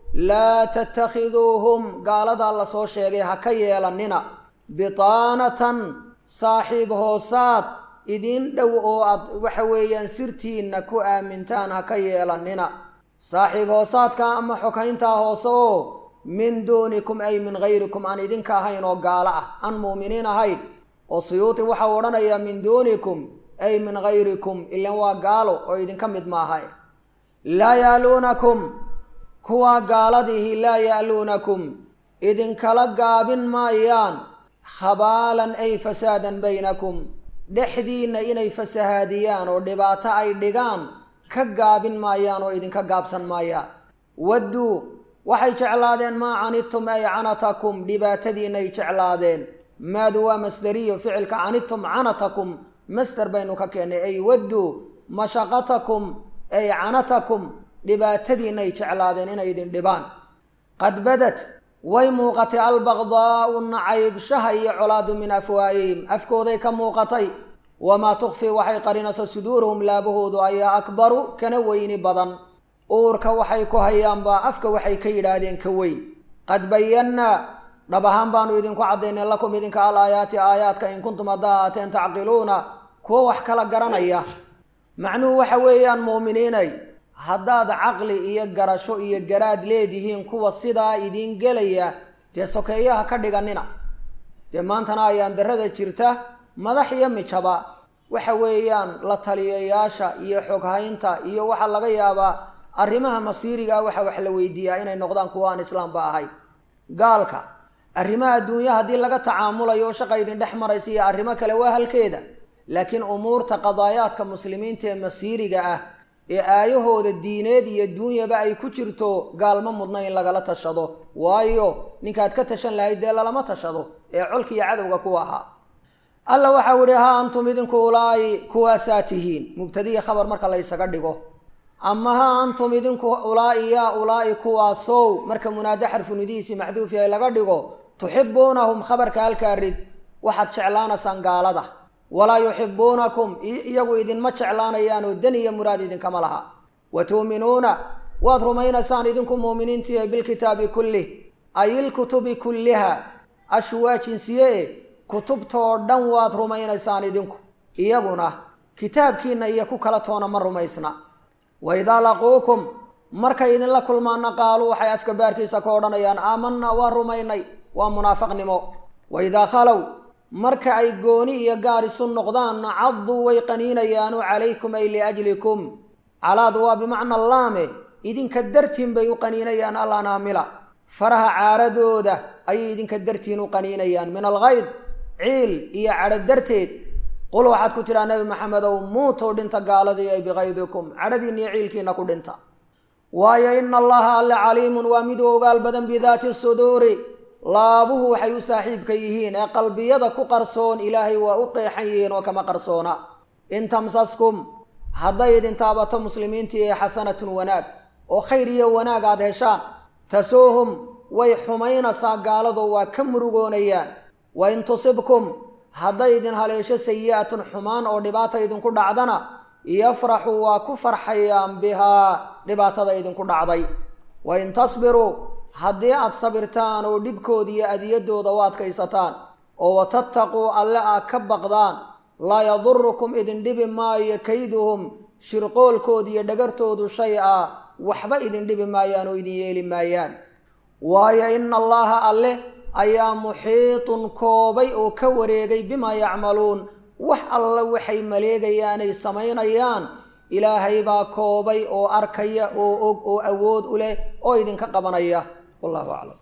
laa tattakhiduuhum gaaladaa lasoo sheegay ha ka yeelanina bitaanatan saaxiib hoosaad idin dhow oo aad waxa weeyaan sirtiinna ku aamintaan ha ka yeelanina saaxiib hoosaadka ama xoghayntaa hoose oo min duunikum ay min hayrikum aan idinka ahayn oo gaalo ah aan mu'miniin ahayn oo suyuuti waxau odhanayaa min duunikum ay min hayrikum ilan waa gaalo oo idinka mid maaha laa ya'luunakum kuwaa gaaladihi laa ya'luunakum idinkala gaabin maayaan khabaalan ay fasaadan baynakum dhexdiinna inay fasahaadiyaan oo dhibaato ay dhigaan ka gaabin maayaan oo idinka gaabsan maayaan wadduu waxay jeclaadeen maa canidtum ay canatakum dhibaatadiinay jeclaadeen maadu waa masderiyo ficilka canidtum canatakum masder baynu ka keennay ay wadduu mashaqatakum ay canatakum dhibaatadiinay jeclaadeen inay idin dhibaan qad badad way muuqatay albaqdaau nacaybshaha iyo colaadu min afwaahihim afkooday ka muuqatay wamaa tukfi waxay qarinaysa suduuruhum laabahoodu ayaa akbaru kana weyni badan uurka waxay ku hayaanbaa afka waxay ka yidhaahdeen ka weyn qad bayannaa dhab ahaan baanu idinku caddaynay lakum idinka al aayaati aayaadka in kuntum haddaa ahaateen tacqiluuna kuwo wax kala garanaya macnuhu waxa weeyaan mu'miniinay haddaad caqli iyo garasho iyo garaad leedihiin kuwa sidaa idiin gelaya dee sokeeyaha ka dhiganina dee maantana ayaan darada jirta madax iyo mijaba waxa weeyaan la taliyayaasha iyo xoghaynta iyo waxaa laga yaabaa arrimaha masiiriga ah waxa wax la weydiiyaa inay noqdaan kuwa aan islaamba ahayn gaalka arrimaha adduunya haddii laga tacaamulayo oo shaqa idin dhex maraysa iyo arrimo kale waa halkeeda laakiin umuurta qadaayaadka muslimiinta ee masiiriga ah ee aayahooda diineed iyo duunyaba ay ku jirto gaalma mudna in lagala tashado waayo ninkaad ka tashan lahayd dee lalama tashado ee colka iyo cadowga ku ahaa alla waxau ihi ha antum idinku ulaa'i kuwaasaa tihiin mubtadiya khabar marka la ysaga dhigo ama ha antum idinku ulaa'i yaa ulaa'i kuwaasow marka munaado xarfunidihiisii maxduuf yahay laga dhigo tuxibuunahum khabarka halkaa rid waxaad jeclaanaysaan gaalada walaa yuxibuunakum iyagu idinma jeclaanayaanoo dan iyo muraad idinkama laha wa tuuminuuna waad rumaynaysaan idinku muuminiintiiyo bilkitaabi kullih ay ilkutubi kulliha ashwaa jinsiye kutubtoo dhan waad rumaynaysaan idinku iyaguna kitaabkiinna iyo ku kala toona ma rumaysna wa idaa laquukum markay idinla kulmaana qaaluu waxay afka baarkiisa ka odhanayaan aamanaa waa rumaynay waa munaafaqnimo wa idaa khalow marka ay gooni iyo gaar isu noqdaanna cadduu way qaniinayaanu calaykum ay liajlikum calaadu waa bimacna laame idinka dartiin bay u qaniinayaan allanaamila faraha caaradooda ayay idinka dartiin u qaniinayaan min alkayd ciil iyo cadho darteed qul waxaad ku tidhaa nebi maxamedow muutow dhinta gaaladii ay bikaydikum cadhadiinna iyo ciilkiina ku dhinta waayo ina allaha alle caliimun waa mid u ogaal badan bidaati suduuri laabuhu waxay u saaxiibka yihiin ee qalbiyada ku qarsoon ilaahay waa u qeexan yihiin oo kama qarsoona in tamsaskum hadday idin taabato muslimiintii ee xasanatun wanaag oo khayr iyo wanaag aad heshaan tasuuhum way xumaynaysaa gaalado waa ka murugoonayaan wa in tusibkum hadday idin haleesho sayi'atun xumaan oo dhibaata idinku dhacdana yafraxuu waa ku farxayaan bihaa dhibaatada idinku dhacday wa in tasbiruu haddii aad sabirtaan oo dhibkooda iyo adiyadooda u adkaysataan oo watattaquu alle aad ka baqdaan laa yadurukum idin dhibi maayo kayduhum shirqoolkooda iyo dhagartoodu shay ah waxba idin dhibi maayaan oo idin yeeli maayaan waayo ina allaha alle ayaa muxiitun koobay oo ka wareegay bimaa yacmaluun wax alla waxay maleegayaanay samaynayaan ilaahay baa koobay oo arkaya oo og oo awood u leh oo idinka qabanaya wallahu aclam